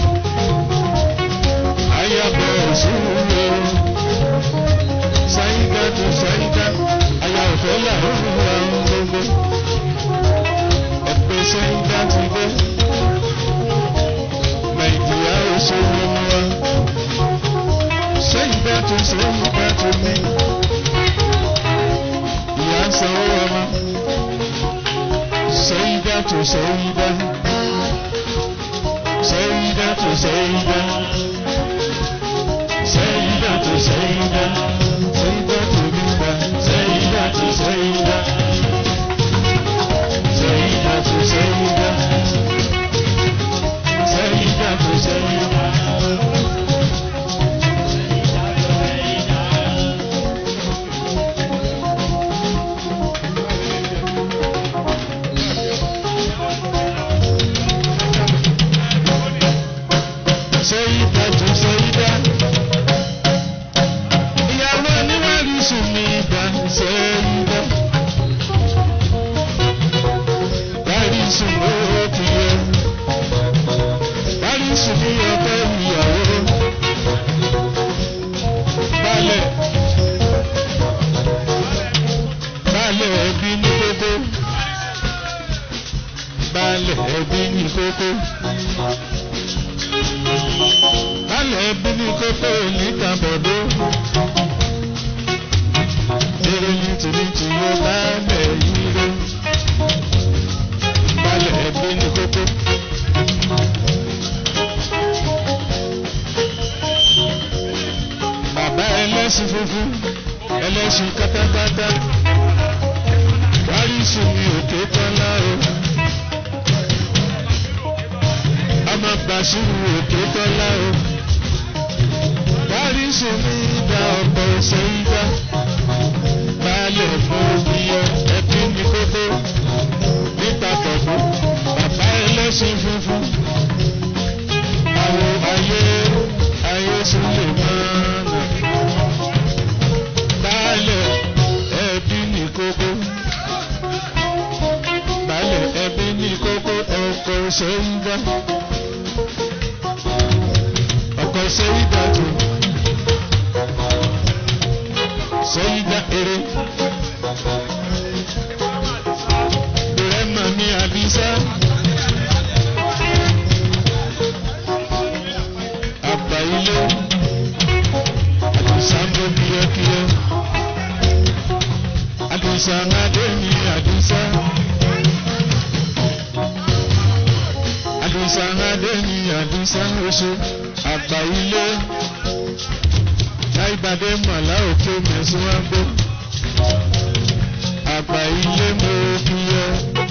ayabọ̀ òṣùwò. Sáyidá tó sáyidá, aya òfẹ́ là sanwó ọmọ sẹ́yìndà tó sẹ́yìndà sẹ́yìndà tó sẹ́yìndà sẹ́yìndà tó sẹ́yìndà sẹ́yìndà tó nígbà sẹ́yìndà tó sẹ́yìndà sẹ́yìndà tó sẹ́yìndà sẹ́yìndà tó sẹ́yìndà. Sẹ́yìndà tó sẹ́yìndà. Ìyàwó oníwàlú sùn ní ìgbà sẹ́yìndà. Báyìí sùn ló ti yẹ. Báyìí sùn ní ọgbẹ́ ìyàwó. Balẹ̀. Balẹ̀ ẹbí ní kókó. Balẹ̀ ẹbí ní kókó. Balẹ̀ ẹbí ní kókó níta bọ̀dọ̀. Èrè ní tìlítì yóò balẹ̀ yìí lọ. Balẹ̀ ẹbí ní kókó. Bàbá ẹlẹ́sìn funfun, ẹlẹ́sìn kátákátá. Wárísù mi òkè tọ́lá o. Ọmọ Bàṣírù òkè tọ́lá o. Wárísù mi dá ọ̀pọ̀ ṣẹ́yìndá. Balẹ̀ mọ ìyọ ẹbí mi kókó. Níta pọ̀pọ̀, bàbá ẹlẹ́sìn funfun. Àwọn ayé ayé sílẹ̀ máa nà. Balẹ̀ ẹbí ní kókó. Balẹ̀ ẹbí ní kókó ọkọ̀ ṣẹ́yìndá. Ọkọ̀ ṣẹ́yìndá tó. Ṣẹ́yìndá eré. Bẹ̀rẹ̀ mọ̀ ní Àbísá. Àgbà ilé. Àdùsá ń bọ̀ kíákíá. Àdùsá ń adé ní Àdùsá. Àdùsá ń adé ní Àdùsá oṣù. Àgbà ilé. Láìbàdé màlá òkè mẹ́sàn-án gbó. Àgbà ilé mo fi yẹ.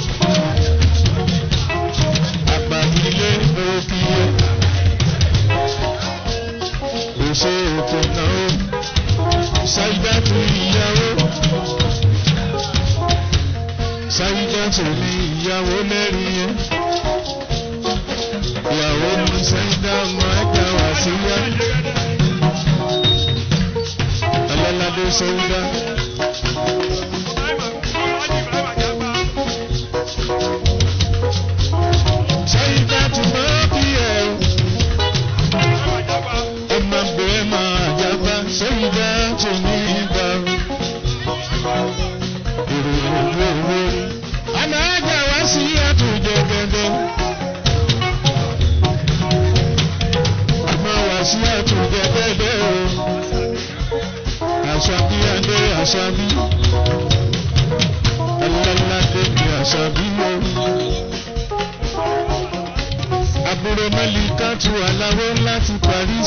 Àgbà ilé mo fi yẹ. Òṣè ètò náà ṣáídàtú ìyàwó. Ṣáídàtú ní ìyàwó lẹ́rìí yẹn. Ìyàwó ní ṣáídà ọmọ ẹja wá síyá. Ọlọ́ládé ṣáídà. Ṣáídàtú máa bí ẹ̀ ọmọ bẹ̀rẹ̀ máa jábá ṣáídàtú ní ìgbà. Òròrò Àná ajá wá sí àtúnjẹ gẹ́gẹ́. Àmọ́ wá sí àtúnjẹ gẹ́gẹ́ o. Àṣàbí adé àṣàbí. Ọlọ́ládé ni àṣàbí o. Àbúrò Mẹ́líkà tu aláwọ̀ láti Paris.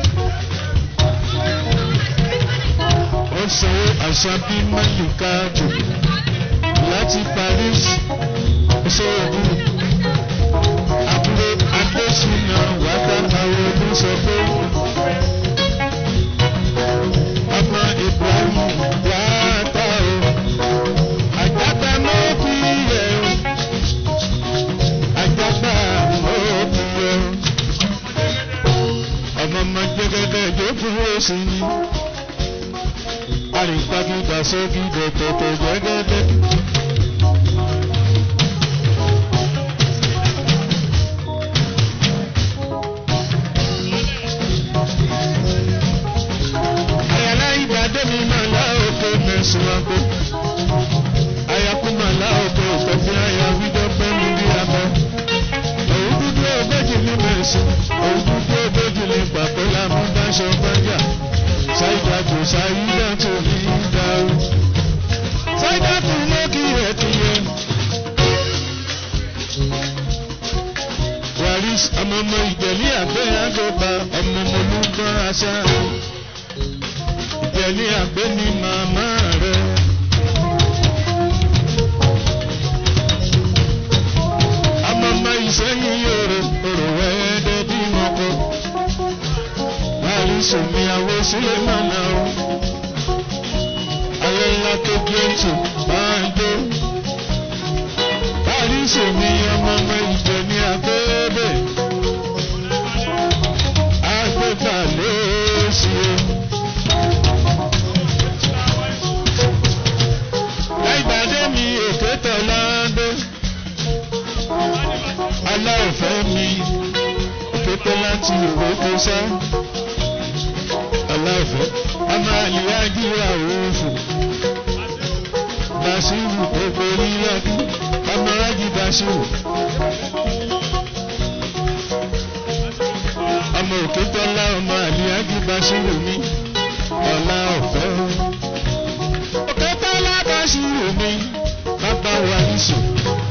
Ó sanwó àṣàbí Mẹ́líkà tù láti Paris. Ṣéèbù àbúrò Adésínà wàdà àwọn olùsọ̀kò. Ọmọ Ibrahim wàdà o. Àjàgbá mọ́ kú yẹ o. Àjàgbá mọ́ kú yẹ o. Ọmọ ọmọ gbẹgẹdẹ ìjókòó òsì ni. Àrìnpagídà sókè dẹ̀tẹ̀tẹ̀ gbẹgẹdẹ. Àyàlá ìbàdàn mi máa lá òkè mẹ́sàn-án àgbo. Àyàkú máa lá òkè òkèfé àyà wíjọ pẹ́ mi bí abọ́. Òun dúdú ogójì ní mẹ́sàn. Òun dúdú ogójì ní pàpẹ́ lámú dáṣọ bájà. Ṣáìdá tó ṣáìdá tó ní dáhùn. Ṣáìdá Alice ọmọ ọmọ ìjẹ̀lí àgbẹ̀ àgbẹ̀bà ọmọ ọmọ olúgbọ́n aṣá. Ìjẹ̀lí àgbẹ̀ ni màmá rẹ̀. ọmọ ọmọ ìsẹ́yìn yòrò òrò wẹ́ẹ́dẹ́ bí wọn kọ. Alice omi àwọ̀ sílẹ̀ mọ́nà o. Ayé ńlá tó gbé ètò máa ń gbé. Alice omi ọmọ ọmọ ìjẹ̀ ní abẹ́ẹ́bẹ̀. Agbẹ́fà ló ṣe. Láìpàdé mi òkè tọ́lá dé. Aláìfẹ́ mi kété láti òkè sá. Aláìfẹ́ ọmọ àlìyájú àwòfò. Bàṣírù tó borí lọ́dún ọmọ rájì Bàṣírù. ọmọ òkè tọ́lá ọmọ àlìyájú Bàṣírù mi ọ̀la ọ̀fẹ́. òkè tọ́lá Bàṣírù mi bàbá wa níṣò.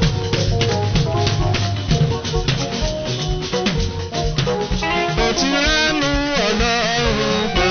Mo ti ránú ọlọ́run gbà.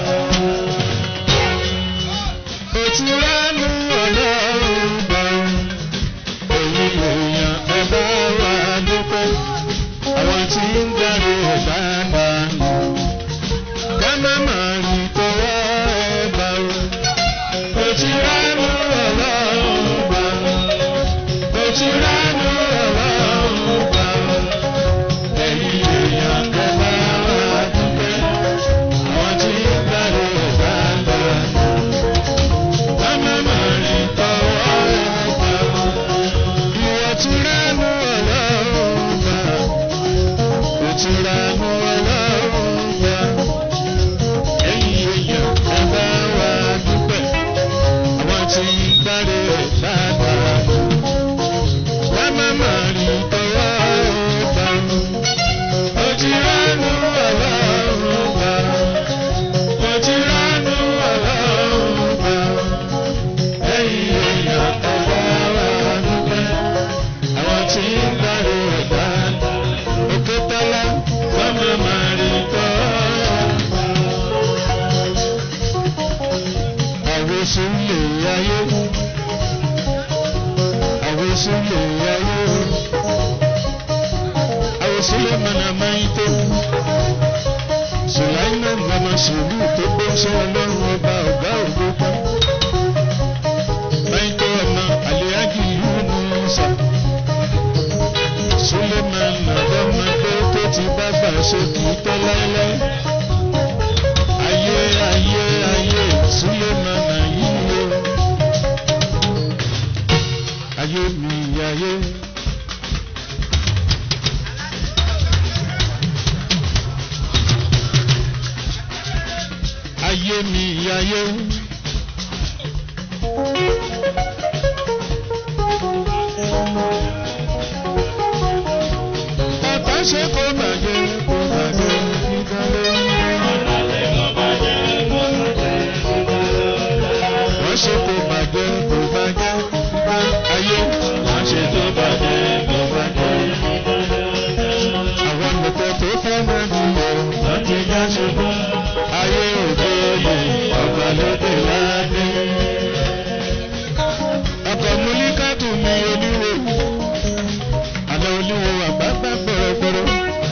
Mo ti ránú ọlọ́run gbà. Èyí èèyàn ẹ bá wà dúpẹ́. Àwọn tí ń darí ẹ̀dá dànù. Ká má má rí tọwọ́ ẹ bá o. Mo ti ránú ọlọ́run gbà. Mo ti ránú ọlọ́run gbà. Ẹ̀yin èèyàn ẹ bá wà dúpẹ́. Àwọn tí ń darí ẹ̀dá dànù. Ká má má rí tọwọ́ ẹ bá o. Ìwọ ti ránú ọlọ́run gbà. Mo ti ránú ọlọ́run gbà. Ẹ̀yin èèyàn ẹ bá wà dúpẹ́. Àwọn tí ń darí ẹ̀dá dànù. Ká má má rí tọwọ́ ẹ bá o. Mo ti ránú ọlọ́run gbà. Mo ti ránú ọlọ́run gbà. Ẹ̀yin èèyàn ẹ bá wà dúpẹ́. Àwọn tí ń darí ẹ̀dá òkè tọ́lá wọ́n máa máa rí tọ́. Àwòsùn lè ayé. Àwòsùn lè ayé. Àwòsùn lè mọ̀nà máa ń tó. Sùláìmọ̀ mọ̀mọ́ sùúrù tó gbé sọ ọlọ́run ọba ọ̀gá ògbó pa. Máa ń tó ọmọ àlèájì Yúnúsà. Suleman ọ̀dọ́mọdé tó ti dàgbà sókè tọ́ láéláé. Ayé ayé ayé Suleman ayé o. Ayé mi ayé. Ayé mi ayé. Bàbá ṣe kó bàjẹ́ kó bàjẹ́ kíkálé. Wọ́n ṣe kó bàjẹ́ kó bàjẹ́ kíkálé. Ayé wọ́n ṣe tó bàjẹ́ kó bàjẹ́. Àwọn nìkan tó fẹ́ máa dùnmọ̀ wọ́n ti já ṣubú. Ayé òde yìí ọ̀gbà lóde ládé. Ọkọ̀ múlíkàtù mi oníwò. Àlọ́ oníwò àgbàgbà gbọ̀rọ̀gbọ̀rọ̀.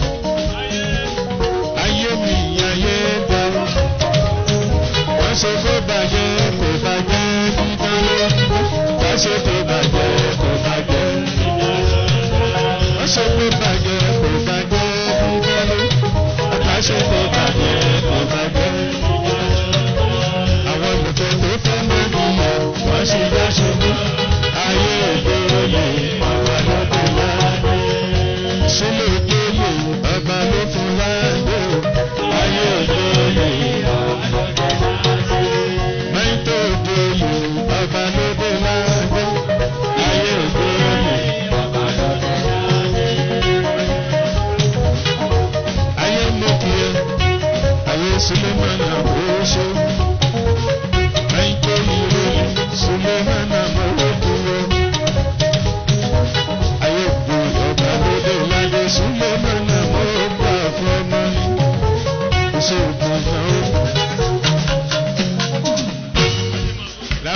Ayé mi ayé dá. Wọ́n ṣe kó bàjẹ́ kó bàjẹ́ dídánlé. Wọ́n ṣe kó bàjẹ́ kó bàjẹ́. Wọ́n ṣe kó bàjẹ́ kó bàjẹ́ dídánlé. Wọ́n ṣe kó bàjẹ́ kó bàjẹ́. Àwọn olùkọ́ tó fẹ́ mọ́ nìyẹn wọ́n ṣe dá ṣubú. Ayé òde oyè ọ̀gá ló dé láàdé. Sílé òde oyè ọba ló fún láàdé. Ayé òde oyè ọba ló dé láàdé. Mẹ́tò òde oyè ọba ló dé láàdé.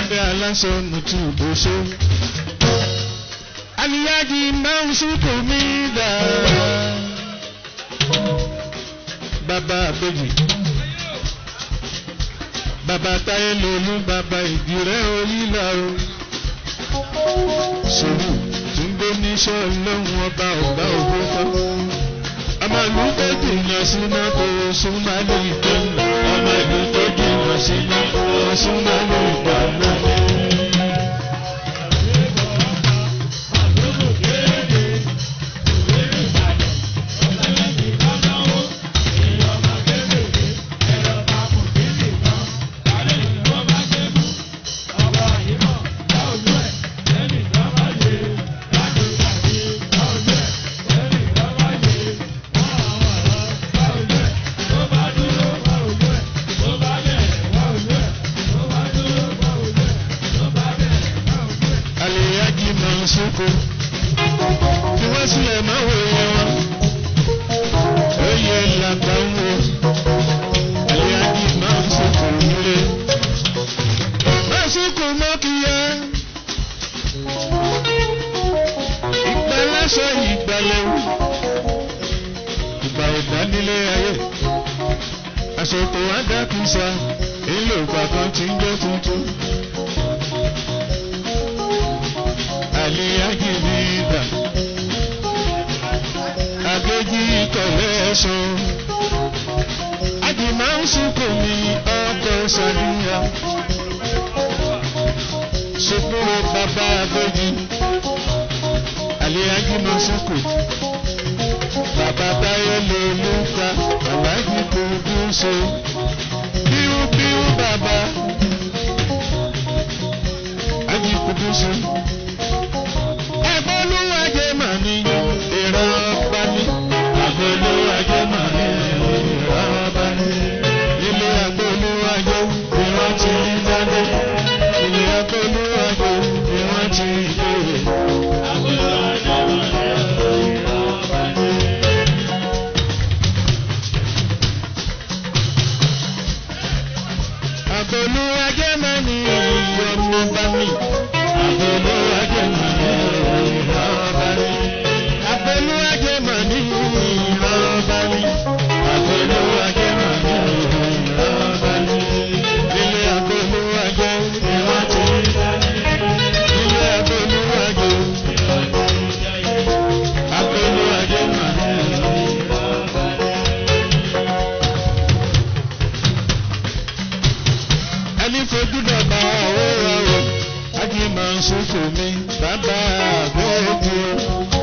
Adé aláṣọ mùtú bóṣó. Àníyájí máa ń súnkù mí dà. Bàbá àbèjì. Bàbá táyé lolú bàbá ìdírẹ́ orílà o. Sòwò tún gbé níṣọ́ lọ́hùn ọba ọba ògbó tán. Ọmọ ìlú tó jìnnà síná kò súnmọ́ ní ìtọ́nà. Ọmọ ìlú tó jìnnà síná kò súnmọ́ ní ìtọ́nà. Àlèyájí máa ń sóko. Kí wọ́n sílẹ̀ máa wò yẹn wọn. Oyè làgbà ń wo. Àlèyájí máa ń sóko nílé. Máa sóko mọ́ kí yẹ. Ìgbàlásọ ìgbàlẹ̀wò. Ìgbà ìdánilé ayé. Àsopò Adákùnsá. Èlò ìgbà kan ti ń jẹ́ tuntun. Àlèyájí mi dà. Àgbéjì kọ̀lẹ́sùn. Àdìmọ́ ń sunkò mi ọkọ̀ sàníyà. Soporo bàbá àgbéjì. Àlèyájí máa ń sunkò. Bàbá Táyé ló ló ka Àlájì kò dùn so. Bíú bàbá. Àjì kò dùn so agboluwaje mà ní ìran ọba ní. agboluwaje mà ní ìran ọba ní. ilé agboluwaje ni wọ́n ti ń dáná. ilé agboluwaje ni wọ́n ti ń béèrè. agboluwaje mà ní ìran ọba ní. agboluwaje mà ní ìran ọba ní. agboluwaje mà ní ìran ọba ní. agboluwaje mà ní ìran ọba ní. agboluwaje mà ní ìran ọba ní. ilé agboluwaje ni wọ́n ti ń dáná. ilé agboluwaje ni wọ́n ti ń dáná. agboluwaje mà ní ìran ọba ní. ẹni fojú dọ̀gba owó rọrùn ájí máa ń sọ́kò mi bàbá àgbẹ̀ẹ́dì o.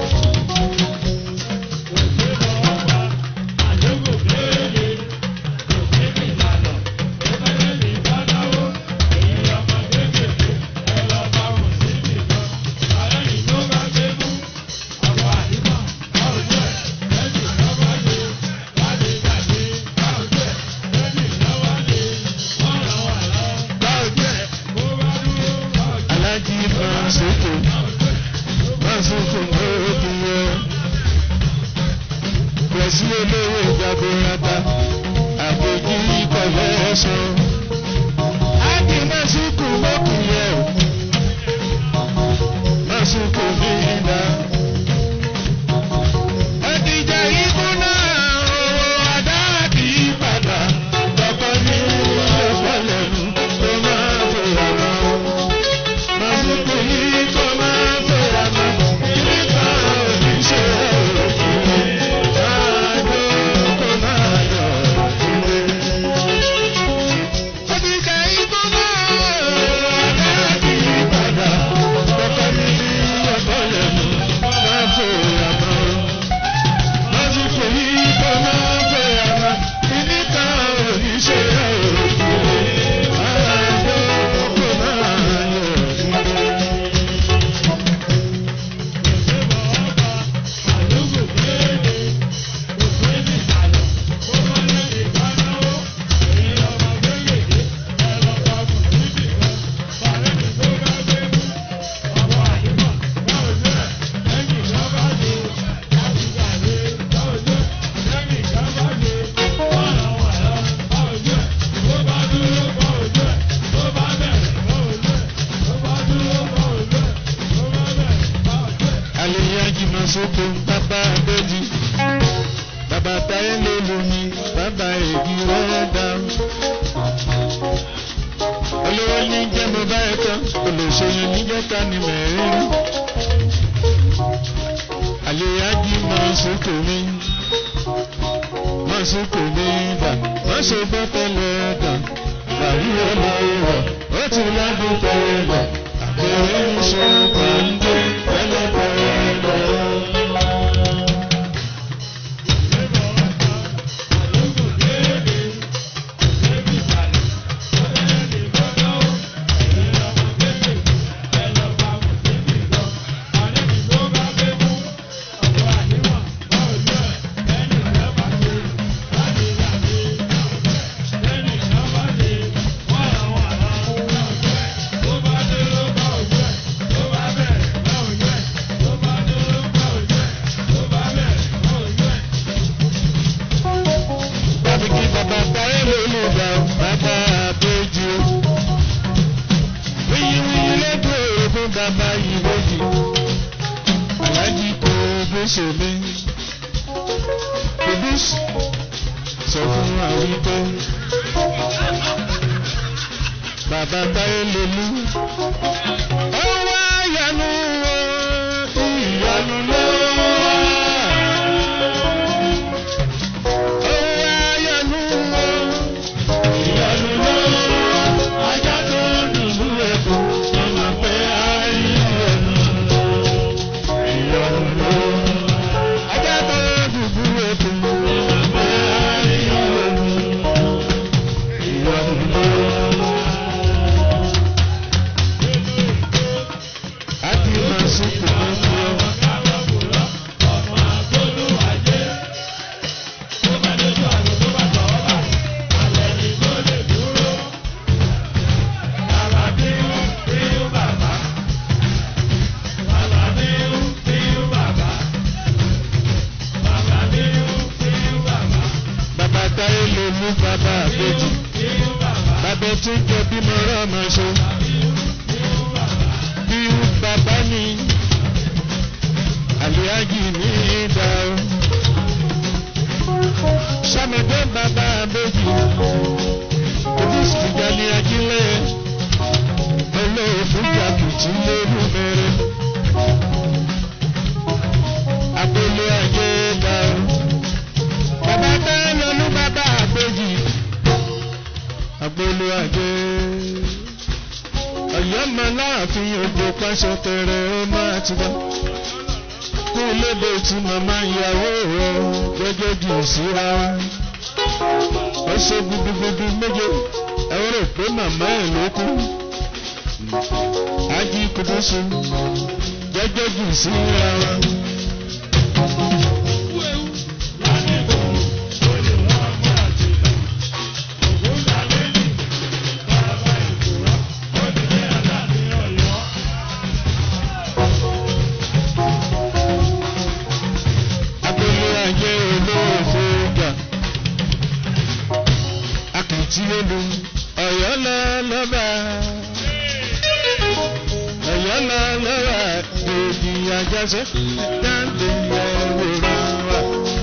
alájí máa ń sọ́kò máa ń sọ́kò lóòdì o. pẹ̀sí olówó ìjagunlata àgbèjì ìkọ̀lẹ́ ẹ̀sán. ájí máa ń sọ́kò lókùnrin ẹ̀ máa ń sọ́kò ní ìlà. Ẹ̀dìjà ikú náà owó àdáàdì padà tọkọ ní ìfọ̀lẹ́nu tó máa fòyà náà. Màsùkù yìí kò máa fòyà náà. Ilé kan ò ní ṣe òkúlé. Ṣáájú kò máa yọ̀ òkúlé. sóko bàbá abéjì bàbá táyé ló lómi bàbá èdè rẹ̀ dá. olówó ní jẹ́ mo bá ẹ tán olùṣèyí ní jẹ́ ká ní mẹ́rin. àlèyájí máa sóko mi máa sóko mi dà máa ṣe gbọ́ tẹ́lẹ̀ dà bàrí olówó ó ti lágbo tẹ́lẹ̀ dà àbẹ̀rẹ̀ ń ṣe pàǹdé tẹ́lẹ̀ tẹ́lẹ̀ dà. Bàbí kí bàbá táyé lólu gbà bàbá àbójú. Wíyíwíyí lẹ́dùn èrò fún bàbá ìwéjì. Aláàjì kò bó ṣe mí. Kòbí sọ fún wa wípé bàbá táyé lólu. Ó wá yanu o, ìyanu ló wá. Ó wá yanu o, ìyanu ló wá. Ajá tó dùbú ẹ̀kọ́, ọmọ pé ayé ẹnu. Ìyanu ló wá. Ajá tó dùbú ẹ̀kọ́, ọmọ pé ayé ẹnu. Ìyanu ló wá. A ti máa sùkùn lójú ọ. Bàbá táyé ló mú bàbá àbèjì. Bàbá tí ń jẹ bímọ rọ́mọ ṣe. Bí bàbá ní àlìyájì ní ìdá o. Sọ́mọdé bàbá àbèjì. Ojúṣì ìjà ní ajílẹ̀. Olóòfin jàkìtì lérú mẹ́rin. Agbolé ayé dá o. Bàbá táyé ló mú bàbá àbèjì. Agbolé ayé ọ̀yọ́ máa láàfin ògbó pàṣẹ tẹ̀rẹ̀ ó máa ti wá. kú lédè tí màmá ìyàwó rẹ̀ gẹ́gẹ́ jù síra wa. ó ṣe gudugudu méje ẹ rò pé màmá ẹ̀ ló kú. ají kudusu gẹ́gẹ́ jù síra wa. Abẹ́lé ayé olóòfó gbà. Akìtì olú ọ̀yọ́ lọ lọ́ba. Ọ̀yọ́ lọ lọ́ba èdè àjọṣe dáńdé ẹ̀wòrán wa.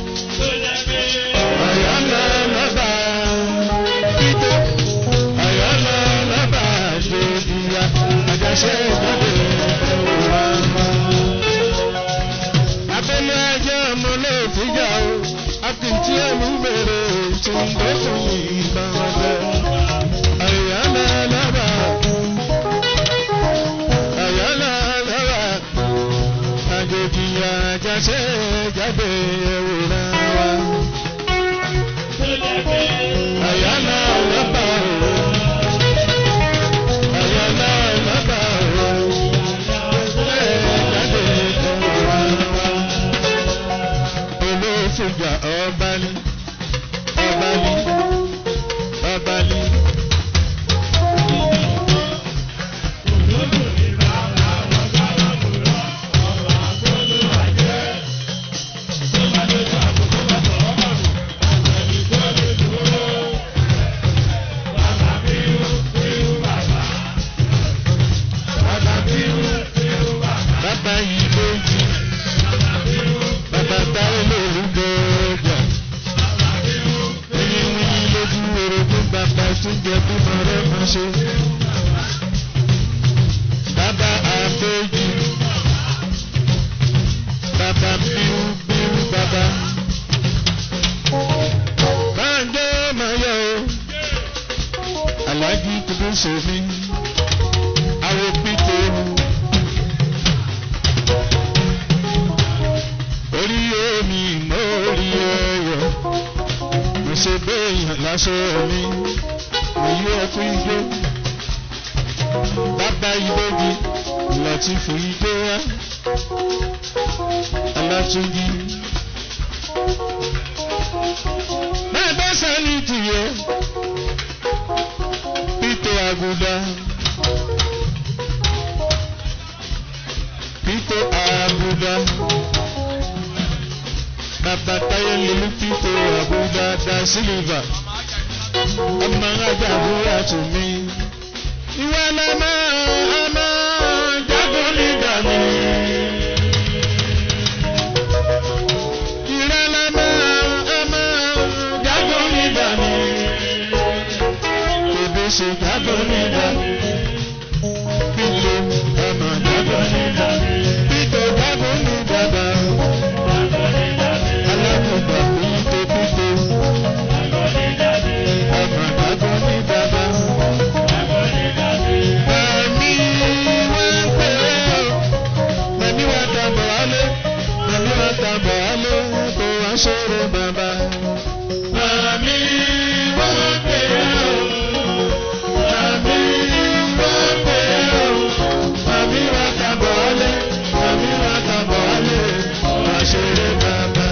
Ọ̀yọ́ lọ lọ́ba. Kíkó ọ̀yọ́ lọ lọ́ba èdè àjọṣe dáńdé ẹ̀wòrán wa abẹ́lé ajá ọmọ náà fìjà o akìntí ẹ̀mú bèrè tí ń bẹ́ fún ìgbà ọ̀dẹ. àyà náà lábà àyà náà lábà àjòjì àjàṣe jáde ẹ̀wòrán wa. àyà náà lábà àyà náà lábà jáde ẹ̀wòrán wa olóṣùgbà ọba ní ọba ní ọba ní. sómi àwọn pípé orí omi mórí ẹyọ mo ṣe béèyàn lásọ mi èyí ẹkú igbó bàbá ìbòjì láti fún igbó wá alátúndí. bàbá sani tìyẹ pító àgùdà pító àgùdà bàbá táyé lílu pító àgùdà dá sílíva ọmọ ajá àbúrò tó mi. ìwà lọ́mọ ọmọ jágún nígbà mi. ìrẹ́ lọ́mọ ọmọ jágún nígbà mi. Bébí ṣe jágún nígbà mi. Pílò ọmọ jágún nígbà mi. Pító jágún nígbà bá. Alákùnbà pító píto. Ọmọ jágún nígbà bá. Màmí wá pé ó. Màmí wá tàbọ̀ wálé. Màmí wá tàbọ̀ wálé. Kó wá ṣòro bàbá. Màmí wá pé ó. Màmí wá pé ó. Màmí wá tàbọ̀ wálé. Màmí wá tàbọ̀ wálé. Kó wá ṣòro bàbá.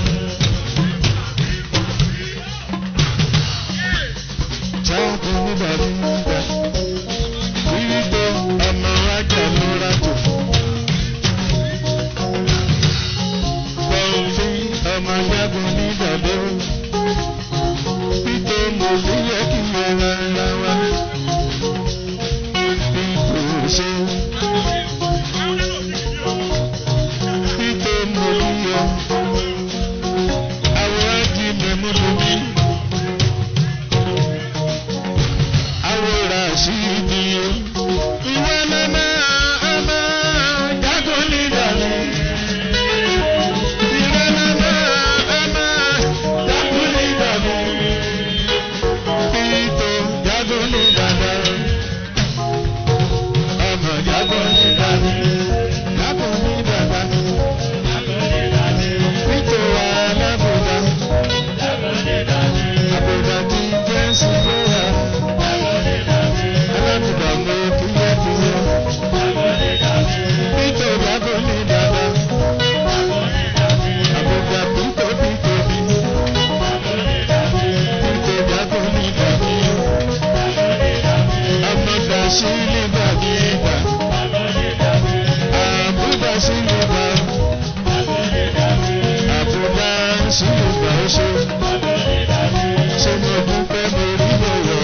Jáàbù nígbà nígbà. Wíwípé ọmọ ajá ló rájò. Bọ̀ǹfì ọmọ jágun nígbàdó. Pípé mo ní yẹ kí mo ra ara wa. Pípé ṣe. Pípé mo ní yẹ. Àwòrán di mẹ́múlò mi. Àwòrán sí ibi o. Ìwọ lọ́mọ ọmọ jágun nígbàdó. Ìwọ lọ́mọ ọmọ jágun nígbàdó. Pípé jágun nígbàdó. Ọmọ jágun nígbàdó. Jágun nígbàdó. Pípé wà lábùdá. Àbùdá ti jẹ́ sígbóyà. Alábùdá mo kíyẹ́kíyẹ́. Pípé jágun nígbàdó. Àbùdá pípé pípé bí. Pípé jágun nígbàdó. Àbùdá sí nígbàdí ìgbà. Àbùdá sí nígbà. Àbùdá sí nígbà ó ṣe. Ṣé mo dúpẹ́ mo rí lọ́wọ́?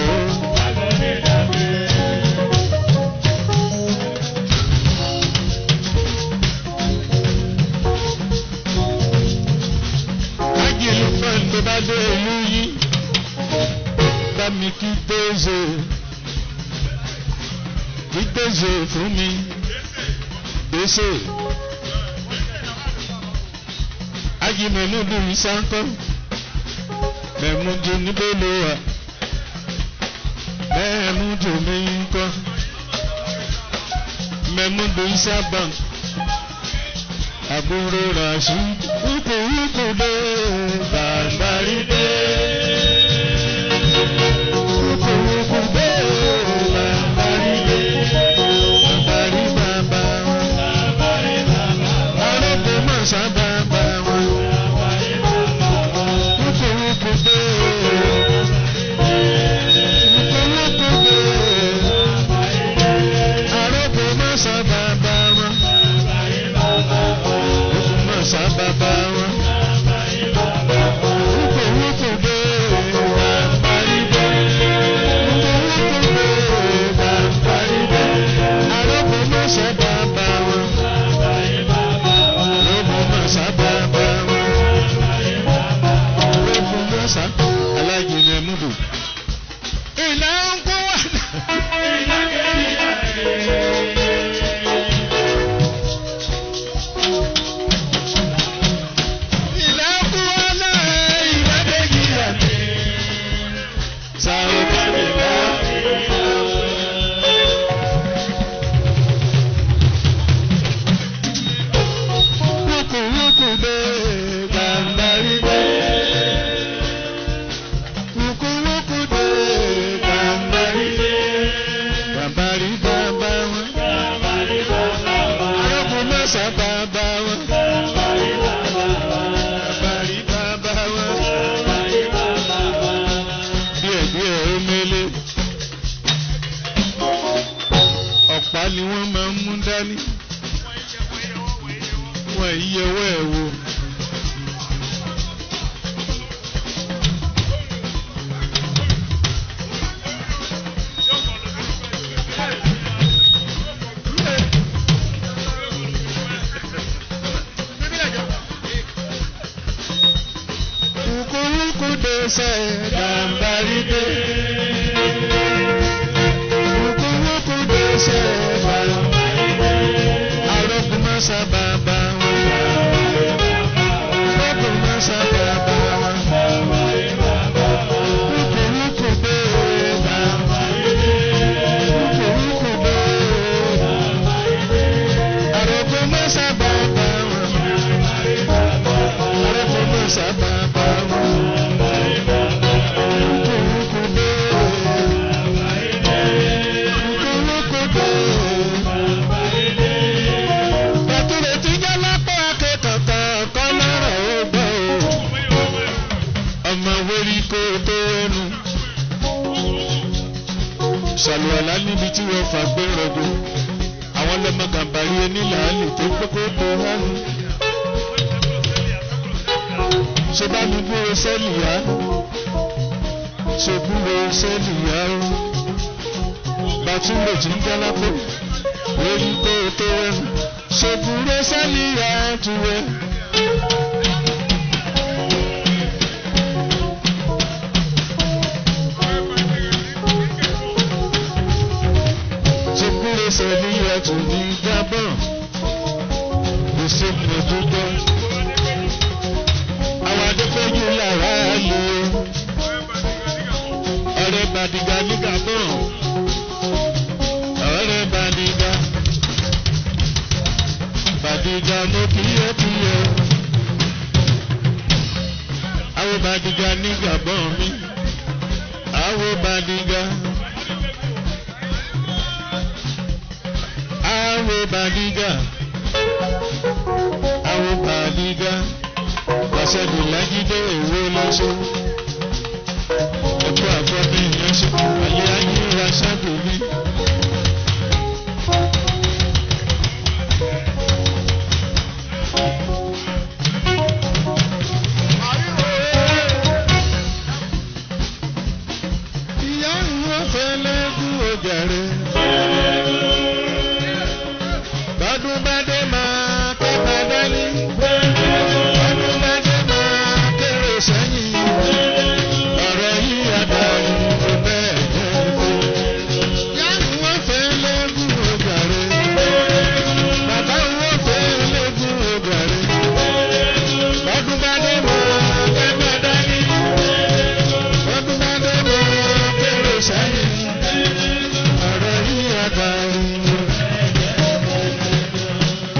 Ágìlú fẹ́ǹ tó bá dé ìlú yìí. Bá mi kí Dézè. Kí Dézè fún mi. Dézè. Ágì Mẹ̀múdù Ìsáńkọ́. Mẹ̀múdù níbo ló wà? Mẹ̀múdù mi ń kọ́. Mẹ̀múdù Ìsábàǹk. Àbúrò Ràṣí. Wíkù wíkù dé. Bàbárí dé. Wíkù wíkù dé. Bàbárí dé. Bàbárí bàbá wọn. Arọ́pọ̀ máa sábà bá wọn. Wíkù wíkù dé. Wíkù wíkù dé. Arọ́pọ̀ máa sábà bá wọn. Wíkù máa sábà bá wọn. Wíkù wíkù dé. Bàbárí dé. Wíkù wíkù dé. Bàbárí dé. Arọ́pọ̀ máa sábà bá wọn. Arọ́pọ̀ máa sábà bá wọn. Arọ́pọ̀ máa sábà Aláàjì Mẹ̀múdù. Ìlà ń kó wà. Ìlà ń kó wà náà. Ìlà méjì rà. Sàrò bá mi bá. mọ́sá bàbá wọn. Bàbárí bàbá wọn. Díẹ̀ díẹ̀ ó mélé. Ọ̀pá ni wọ́n máa ń mú dání. Wọ́n yẹwọ́ ẹ̀ wò. Kukuruku desa gambari de. Kukuruku desa gambari de. Arokuma sababa wọn. Arokuma sababa wọn. Kukuruku de gambari de. Kukuruku de gambari de. Arokuma sababa wọn. Arokuma sababa wọn. Bàtúrò tí jẹ́ lápá akẹ́kọ̀ọ́ kan lọ́rọ̀ ó gbọ́ o. Ọmọ wérí kó tó ẹnu. Ṣàlùwàlá níbi tí wọ́n fà gbé rọ̀gbọ̀. Àwọn lọ́mọ gàmbàrí onílàálì tó kókó tó hánu. Ṣé bá mi gbúrò sẹ́ẹ̀lì yá? Ṣé gbúrò sẹ́ẹ̀lì yá o? Bàtúrò tí ń jẹ́ lápá wérí kó tó ẹnu. Ṣé gbúrò sẹ́ẹ̀lì yá tu ẹ? Ṣé gbúrò sẹ́ẹ̀lì yá tu ní Gabon? Kò sí mo dúdọ́. Àwọn adépẹ́jù làrá lò ó. Ọ̀rẹ́ Bàdìgà ní Gabon. Ọ̀rẹ́ Bàdìgà. Bàdìgà mo kíyè kíyè. Àwọn Bàdìgà ní Gabon mi. Àwọn Bàdìgà. Àwọn Bàdìgà. Àwọn Bàdìgà. Pàṣẹdù lájídé èwo lọ́sọ̀. Ẹ̀kọ́ àfọ́bí ìyẹn ṣe ayé ayé ra ṣáàdù mi. Ìyá ìwọ̀n fẹ́lẹ́ kú ojàre. Bọ́dún bá dé máa kẹ́kọ̀ọ́ dání. Bọ́dún bá dé máa kéré sẹ́yìn. Ọ̀rọ̀ yìí adarí ló bẹ́ẹ̀ jẹ́ fún. Ìyá ìwọ̀n fẹ́lẹ́ kú ojàre. Bàbá ìwọ̀n fẹ́lẹ́ kú ojàre. Bọ́dún bá dé máa kẹ́kọ̀ọ́ dání. Bọ́dún bá dé máa kéré sẹ́yìn. Ọ̀rọ̀ yìí adarí ló bẹ́ẹ̀ jẹ́ fún.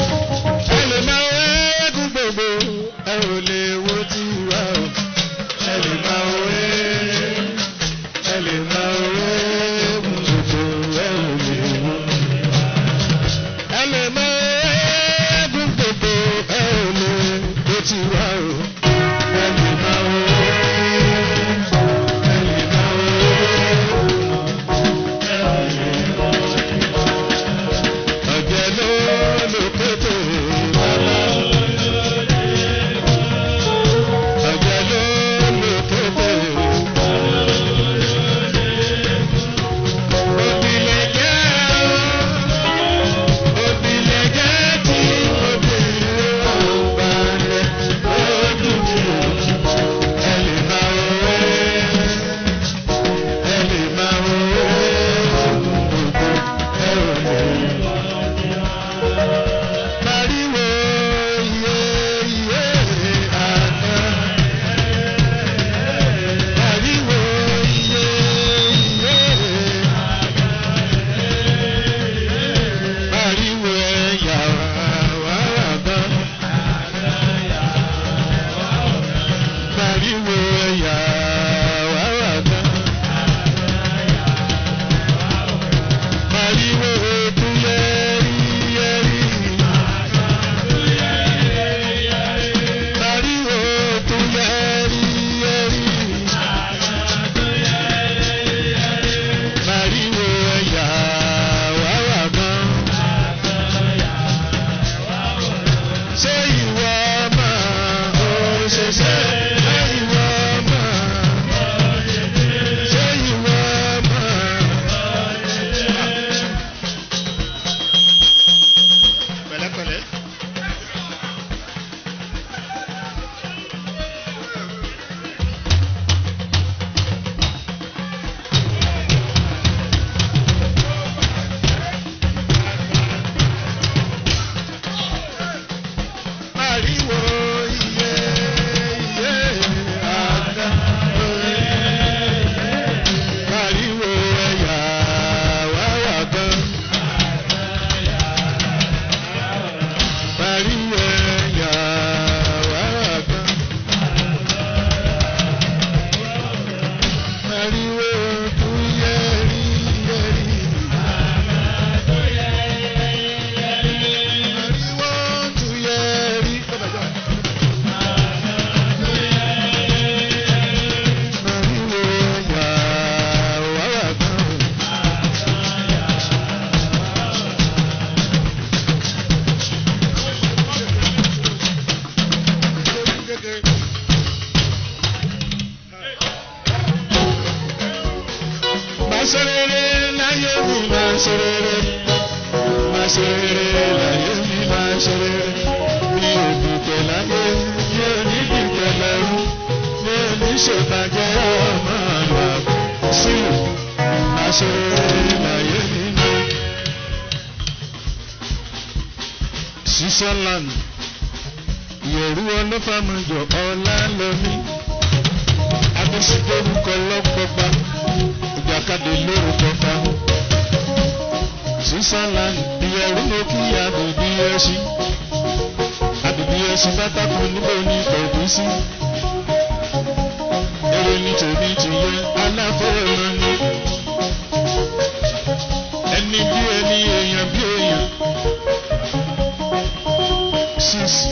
láyé mi máa ṣe rere mi ò dùpẹ́ láyé mi ò ní dùpẹ́ lẹ́rú mi ò ní ṣèbàjẹ́ ọmọ àgbà sílù máa ṣe rere láyé mi máa. Switzerland ìyẹ̀rú ọlọ́fàmọ̀jọ ọ̀la lọ́mí adésídórúkọ lọ́pọ̀pá ìjàkadì lórúkọ fa Switzerland ìyẹ̀rú mo kí àbòbí ẹṣin àbòbí ẹṣin pátákó níbo ní pẹ̀lú sí èrè ní tèmi ti yẹ aláfọwọ́mọ ni ẹni bí ẹni èèyàn bí èèyàn six